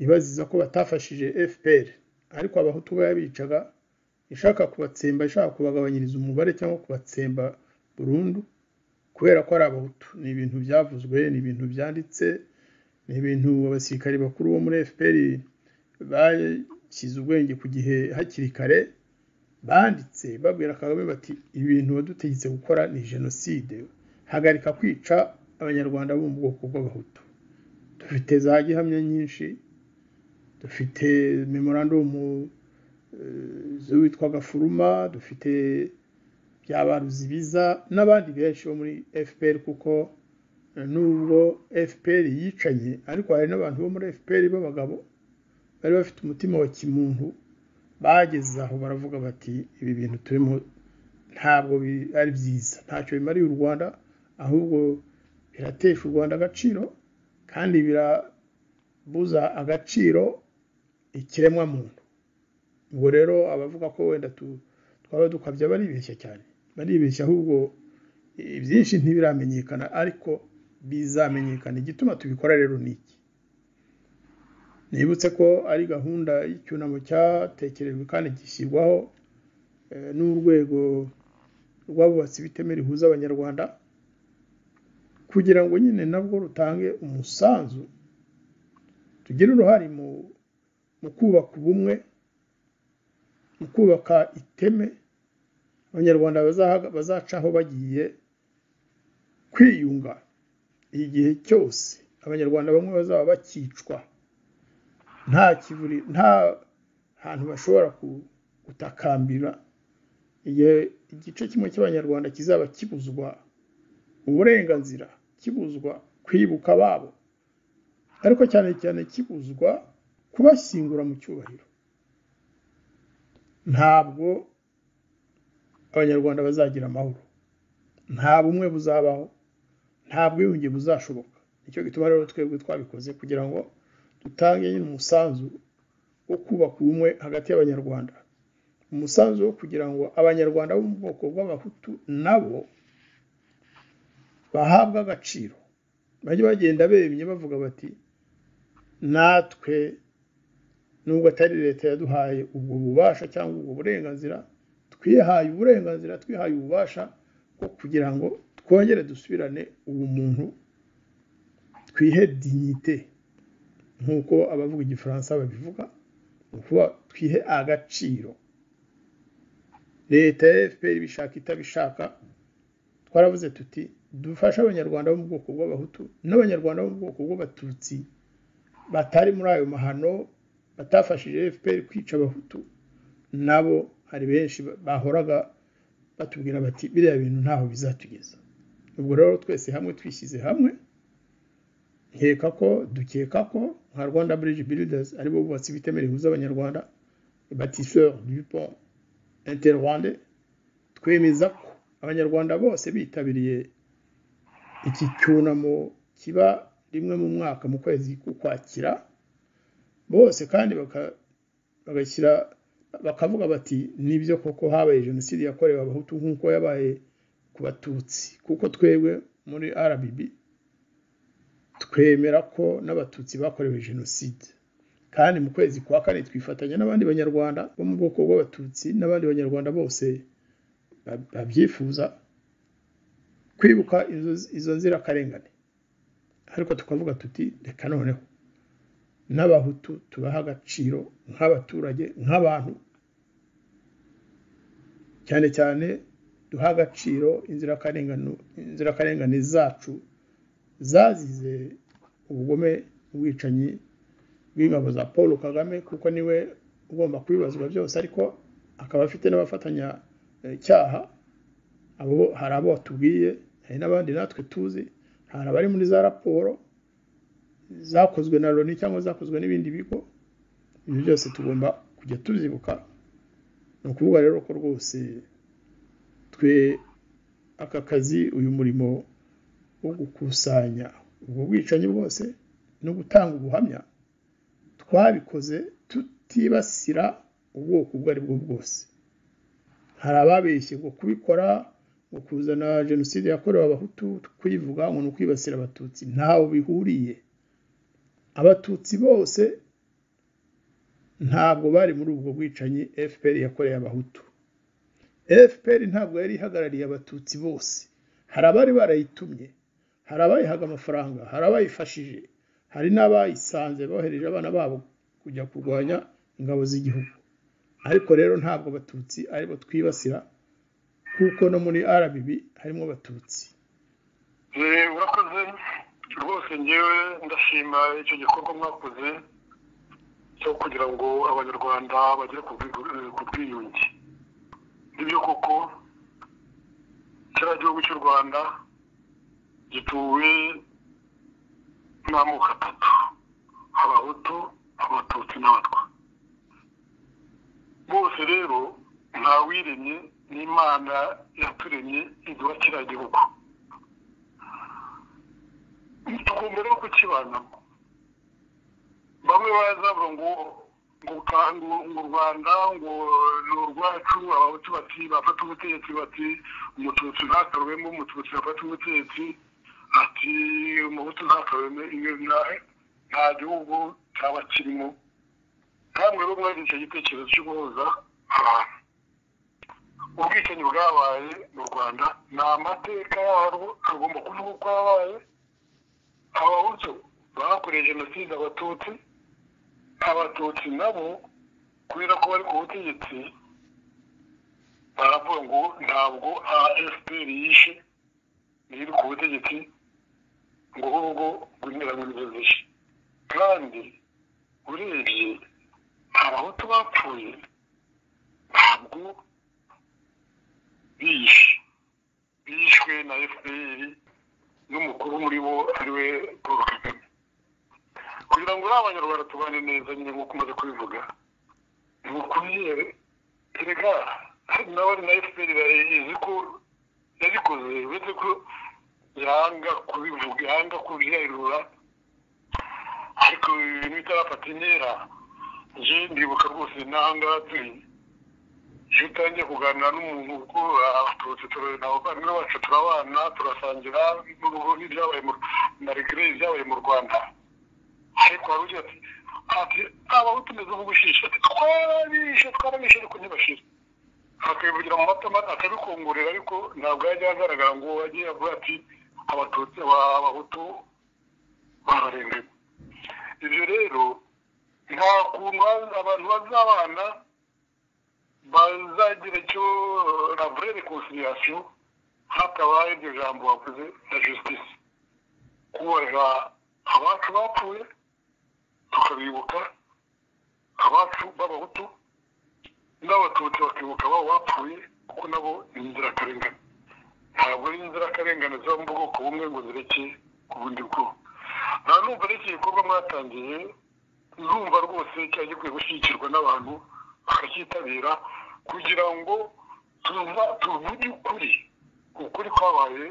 ibaziza ko batafashije fpr ariko abahutu bo yabicaga ishaka kubatsemba ishaka kubagabanyiriza umubare cyangwa kubatsemba burundu kubera ko ari abahutu ni ibintu byavuzwe ni ibintu byanditse ni ibintu abasirikari bakuru bo muri fpr bashyize ubwenge ku gihe hakiri kare banditse babwira kagame bati ibintu wadutegetse gukora ni jenoside hagarika kwica abanyarwanda bo mu bwoko bw'abahutu dufite za gihamya nyinshi dufite memorandumu z'uwitwa gafuruma dufite byabaruzi biza n'abandi benshi bo muri fpr kuko eh, nubwo fpr yicanye ariko hari n'abantu bo muri fpr b'abagabo bari bafite umutima wa kimuntu bageze aho baravuga bati ibi bintu turimo ntabwo bi- ari byiza ntacyo bimariye u rwanda ahubwo biratesha u rwanda agaciro kandi birabuza agaciro ikiremwamuntu ubwo rero abavuga ko wenda tu- twaba dukabya baribeshya cyane baribeshya ahubwo eh, byinshi ntibiramenyekana ariko bizamenyekana igituma tubikora rero ni iki nibutse ko ari gahunda y'icyunamo cyatekerejwe kandi gishyirwaho eh, n'urwego rw'abubatsi b'iteme rihuza abanyarwanda kugira ngo nyine nabwo rutange umusanzu tugire uruhare mu mu kubaka ubumwe mu kubaka iteme abanyarwanda bazaha- bazacaho bagiye kwiyunga igihe cyose abanyarwanda bamwe bazaba bakicwa nta kivuri nta hantu bashobora ku- gutakambira igihe igice kimwe cy'abanyarwanda kizaba kibuzwa uburenganzira kibuzwa kwibuka ababo ariko cyane cyane kibuzwa kubashyingura mu cyubahiro ntabwo abanyarwanda bazagira amahoro nta bumwe buzabaho nta bwiyunge buzashoboka nicyo gituma rero twebwe twabikoze kugira ngo dutange nyine umusanzu wo kubaka ubumwe hagati y'abanyarwanda umusanzu wo kugira ngo abanyarwanda bo mu bwoko bw'abahutu nabo bahabwe agaciro bajye bagenda bemye bavuga bati natwe nubwo atari leta yaduhaye ubwo bubasha cyangwa ubwo burenganzira twihaye uburenganzira twihaye ububasha bwo kugira ngo twongere dusubirane ubumuntu twihe dignite nk'uko abavuga igifaransa babivuga ni ukuvuga twihe agaciro leta ya fpr ibishaka itabishaka twaravuze tuti dufashe abanyarwanda bo mu bwoko bw'abahutu n'abanyarwanda bo mu bwoko bw'abatutsi batari muri ayo mahano batafashije fpr kwica abahutu nabo hari benshi bahoraga batubwira bati biriya bintu ntaho bizatugeza ubwo rero twese hamwe twishyize hamwe nkeka ko dukeka ko nka rwanda bridge builders aribo bubatsi b'iteme rihuza abanyarwanda batisseur du pont interrwande twemeza ko abanyarwanda bose bitabiriye iki cyunamo kiba rimwe mu mwaka mu kwezi k'ukwakira bose kandi baka- bagashyira bakavuga bati nibyo koko habaye jenoside yakorewe abahutu nk'uko yabaye ku batutsi kuko twebwe muri rbb twemera ko n'abatutsi bakorewe jenoside kandi mu kwezi kwa kane twifatanya n'abandi banyarwanda bo mu bwoko bw'abatutsi n'abandi banyarwanda bose ba- babyifuza kwibuka izo- izo nzirakarengane ariko tukavuga tuti reka noneho n'abahutu tubaha agaciro nk'abaturage nk'abantu cyane cyane duha agaciro inzirakarengane inzirakarengane zacu zazize ubugome ubwicanyi bw'ingabo za paul kagame kuko niwe ugomba kubibazwa byose ariko akaba afite n'abafatanyacyaha abo hari abo tubwiye hari n'abandi natwe tuzi hari abari muri za raporo zakozwe na loni cyangwa zakozwe n'ibindi bigo ibyo byose tugomba kujya tubyibuka ni ukuvuga rero ko rwose twe aka kazi uyu murimo wo gukusanya ubwo bwicanyi bwose no gutanga ubuhamya twabikoze tutibasira ubwoko ubwo ari bwo bwose hari ababeshye ngo kubikora ngo kuzana jenoside yakorewe abahutu kuyivuga ngo ni ukwibasira abatutsi ntaho bihuriye abatutsi bose ntabwo bari muri ubwo bwicanyi fpr yakoreye abahutu fpr ntabwo yari ihagarariye abatutsi bose hari abari barayitumye hari abayihaga amafaranga hari abayifashije hari n'abayisanze bohereje abana babo kujya kurwanya ingabo z'igihugu ariko rero ntabwo abatutsi aribo twibasira kuko no muri rbb harimo abatutsi urakoze rwose ngewe ndashima icyo gikorwa mwakoze cyo kugira ngo abanyarwanda bagere ku bwi- ku bwiyunge nibyo koko kiriya gihugu cy'u rwanda gituwe n'amoko atatu abahutu abatutsi n'abatwa bose rero ntawiremye n'imana yaturemye iduha kiriya gihugu tugomba rero kukibanamo bamwe barazavuga ngo ngo ka- ngo ngo u rwanda ngo ni urwacu abahutu bati bafata ubutegetsi bati umututsi ntatorwemo umututsi afata ubutegetsi ati umuhutu ntatorwemo iyo nta- nta gihugu cyaba kirimo ntabwo rero mwagize icyo gitekerezo cyo guhuza abantu ubwicanyi bwabaye mu rwanda ni amateka yarwo agomba kuvuga uko yabaye abahutu bakoreye jenoside abatutsi abatutsi nabo kubera ko bari ku butegetsi baravuga ngo ntabwo afpr yishe iri ku butegetsi ngo ahubwo guhera mu zishe kandi urebye abahutu bapfuye ntabwo biyishe bishwe na fpr n'umukuru muri bo ariwe paul kagame kugira ngo uriya abanyarwanda tubane neza nyine nk'uko umaze kubivuga ni ukubyeyi erega hari n'abari na fpr izi ko yabikoze uretse ko yanga kubivuga yanga kubyarura ariko ibintu bitarafata intera nje ndibuka rwose n'aha ngaha turi iyo utangiye kuganira n'umuntu kuko abatutsi turi- abavandimwe bacu turabana turasangira n'uruhu n'ibyabaye mu- na regire ibyabaye mu rwanda ariko wari ugira ati ati abaho tumeze nk'ubushishe ati twarabishe twarabishe ariko ntibashire akabivugira mu matama akabikongorera ariko ntabwo yajya agaragara ngo agiye avuga ati abatutsi aba- abahutu bararenganye ibyo rero nta kuntu abantu bazabana bazagira icyo lavure rekonciliation hatabaye iryo jambo wavuze na justice kubahira abacu bapfuye tukabibuka abacu b'abahutu n'abatutsi bakibuka abo bapfuye kuko nabo ni inzirakarengane ntabwo ari inzirakarengane ziba mu bwoko bumwe ngo zireke ku bundi bwoko nta numva n'iki gikorwa mwatangiye ndumva rwose cyari gikwiye gushyigikirwa n'abantu bakacyitabira kugira ngo tuva tuvuge ukuri ukuri kwabaye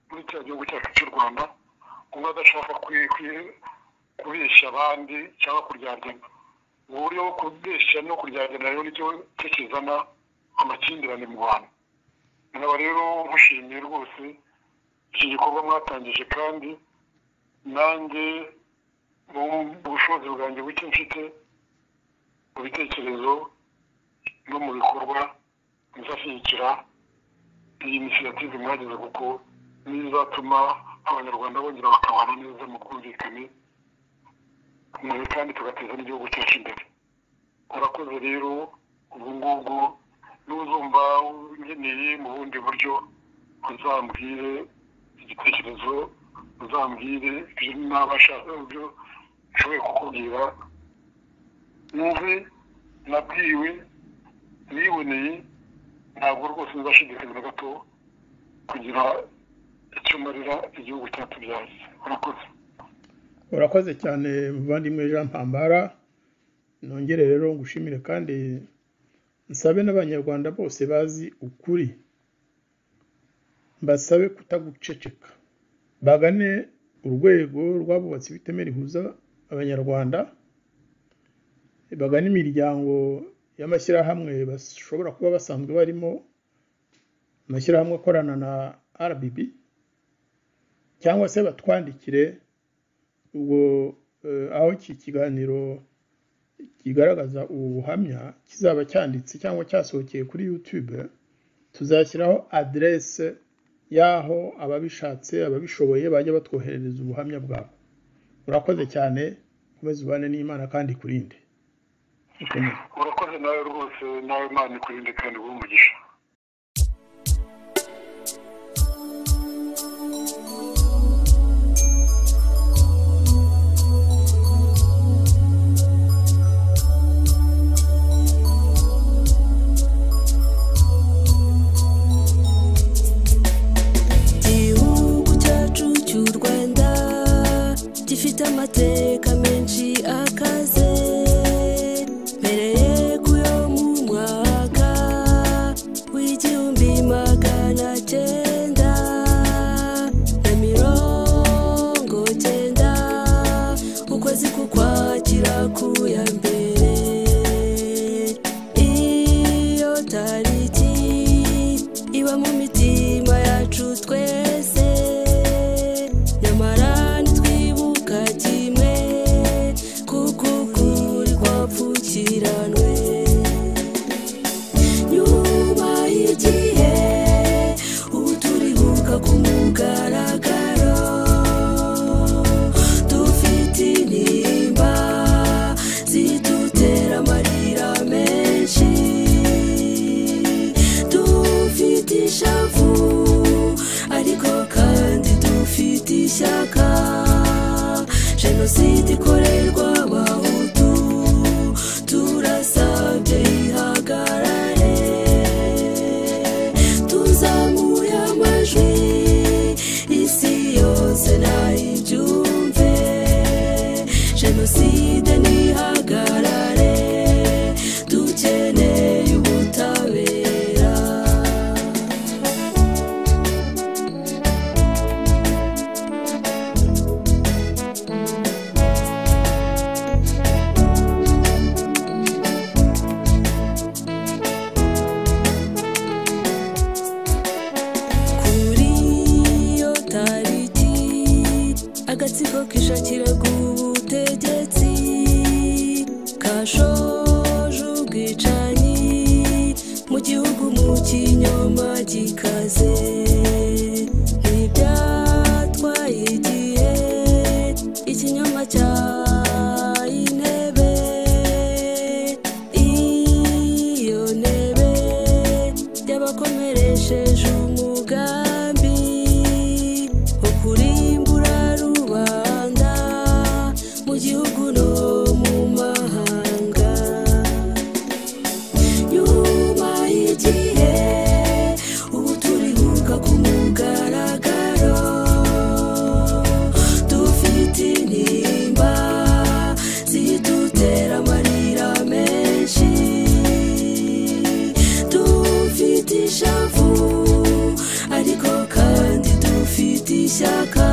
muri cya gihugu cyacu cy'u rwanda umwe adashaka kwi- kwi- kubeshya abandi cyangwa kuryaryana uburyo bwo kubeshya no kuryaryana rero nicyo cyo kizana amakimbirane mu bantu nkaba rero mushimiye rwose iki gikorwa mwatangije kandi nanjye mu bushobozi bwanjye buke mfite mu bitekerezo no mu bikorwa bizashyigikira iyi inisiyative mwageze kuko nizatuma abanyarwanda bongera bakabana neza mu bwumvikane nawe kandi tugateza n'igihugu cyacu imbere urakoze rero ubu ngubu n'uzumva unkeneye mu bundi buryo uzambwire igitekerezo uzambwire ibyo nabasha ibyo nshoboye kukubwira numve nabwiwe niboneye ntabwo rwose nzashidikanya na gato kugira icyo marira igihugu cyatubyaye urakoze urakoze cyane muvandimwe jean mpambara nongere rero ngushimire kandi nsabe n'abanyarwanda bose bazi ukuri mbasabe kutaguceceka bagane urwego rwabubatse ibiteme rihuza abanyarwanda bagane imiryango y'amashyirahamwe bashobora kuba basanzwe barimo amashyirahamwe akorana na rbb cyangwa se batwandikire ubwo eh, aho iki kiganiro kigaragaza ubu buhamya kizaba cyanditse cyangwa cyasohokeye kuri youtube tuzashyiraho aderese y'aho ababishatse ababishoboye bajya batwoherereza ubuhamya bwabo urakoze cyane ukomeze ubane n'imana kandi ikurinde Ukomeze. urakoze nawe rwose nawe imana ikurinde kandi uwo umugisha igihugu cyacu cy'u rwanda gifite amateka menshi akaze mbere yo mu mwaka w'igihumbi magana cyenda na mirongo cyenda ukwezi kukwakira ku ya mbere iyo tariki iba mu mitima yacu twese nyamara ntitwibuka kimwe kuko ukuri kwapfukiranwe nyuma y'igihe ubu turibuka ku mugaragaro dufite intimba zidutera amarira menshi dufite ishavu ariko kandi dufite ishyaka jenoside ikorerwa abahutu turasabye ihagarare tuzamuye amajwi isi yose nayibyumve jenoside ntihagarare dukeneye ubutabera kuri iyo tariki agatsiko kishakira ubutegetsi kashoje ubwicanyi mu gihugu mu kinyoma gikaze ntibyatwaye igihe ikinyoma cyaye intebe iyo ntebe y'abakomeresheje umugambi wo kurimbura rubanda mu gihugu no mu mahanga nyuma y'igihe ubu turibuka ku mugaragaro dufite intimba zidutera amarira menshi dufite ishavu ariko kandi dufite ishyaka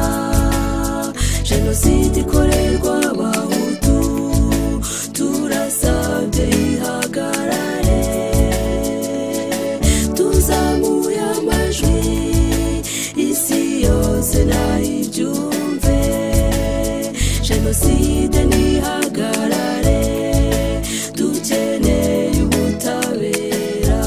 jenoside ikorerwa abahutu turasabye ihagarare tuzamuye amajwi isi yose nayibyumve jenoside ntihagarare dukeneye ubutabera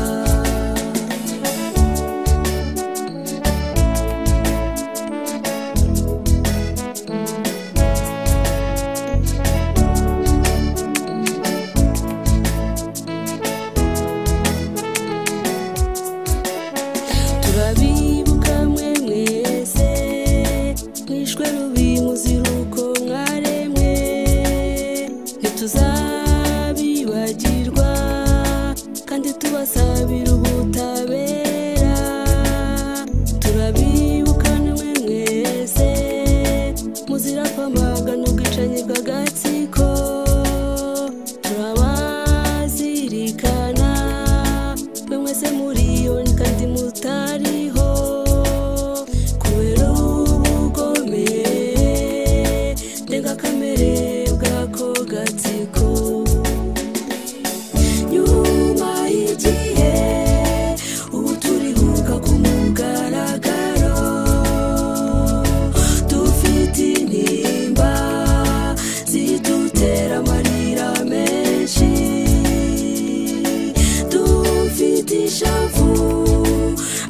ishavu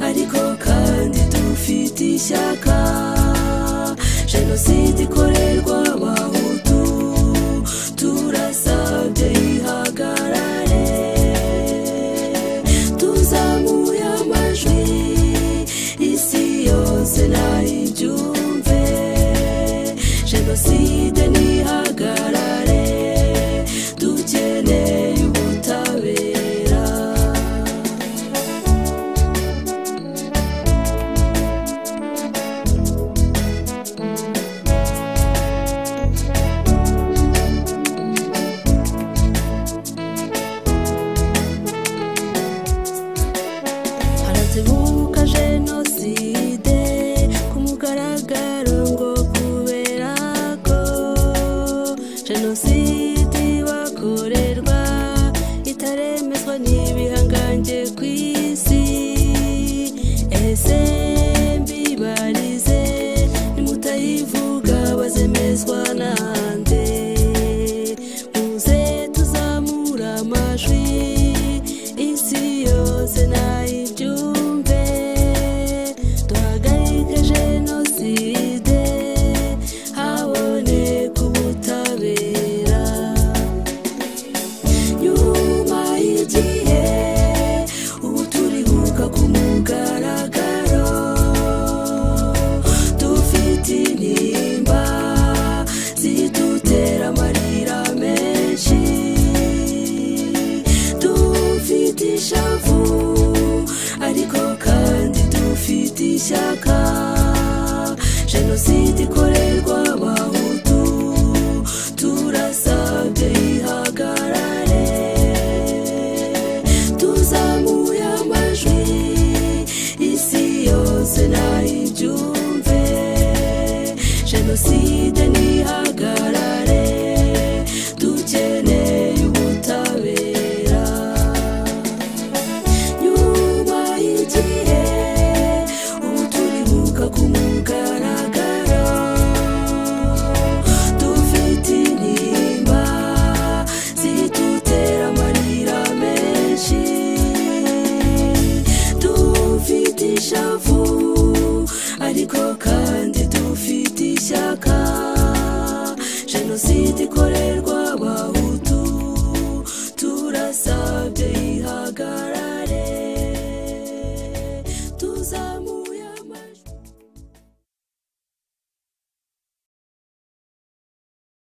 ariko kandi dufite ishyaka jenoside ikorerwa abahutu turasabye ihagarare tuzamuye amajwi isi yose nayibyumve jenoside ntihagarare dukeneye ubutabera haratebuka jenoside ku mugaragaro ngo kubera ko jenoside bakorerwa itaremezwa n'ibihangange ku isi ese mbibarize nimutayivuga bazemezwa nande muze tuzamura amajwi isi yose nayibyumve duhagarike jenoside haboneka ubutabera nyuma y'igihe ubu turibuka ku mugaragaro dufite intimba zidutera amarira menshi dufite ishavu ariko kandi dufite ishyaka jenoside ikorerwa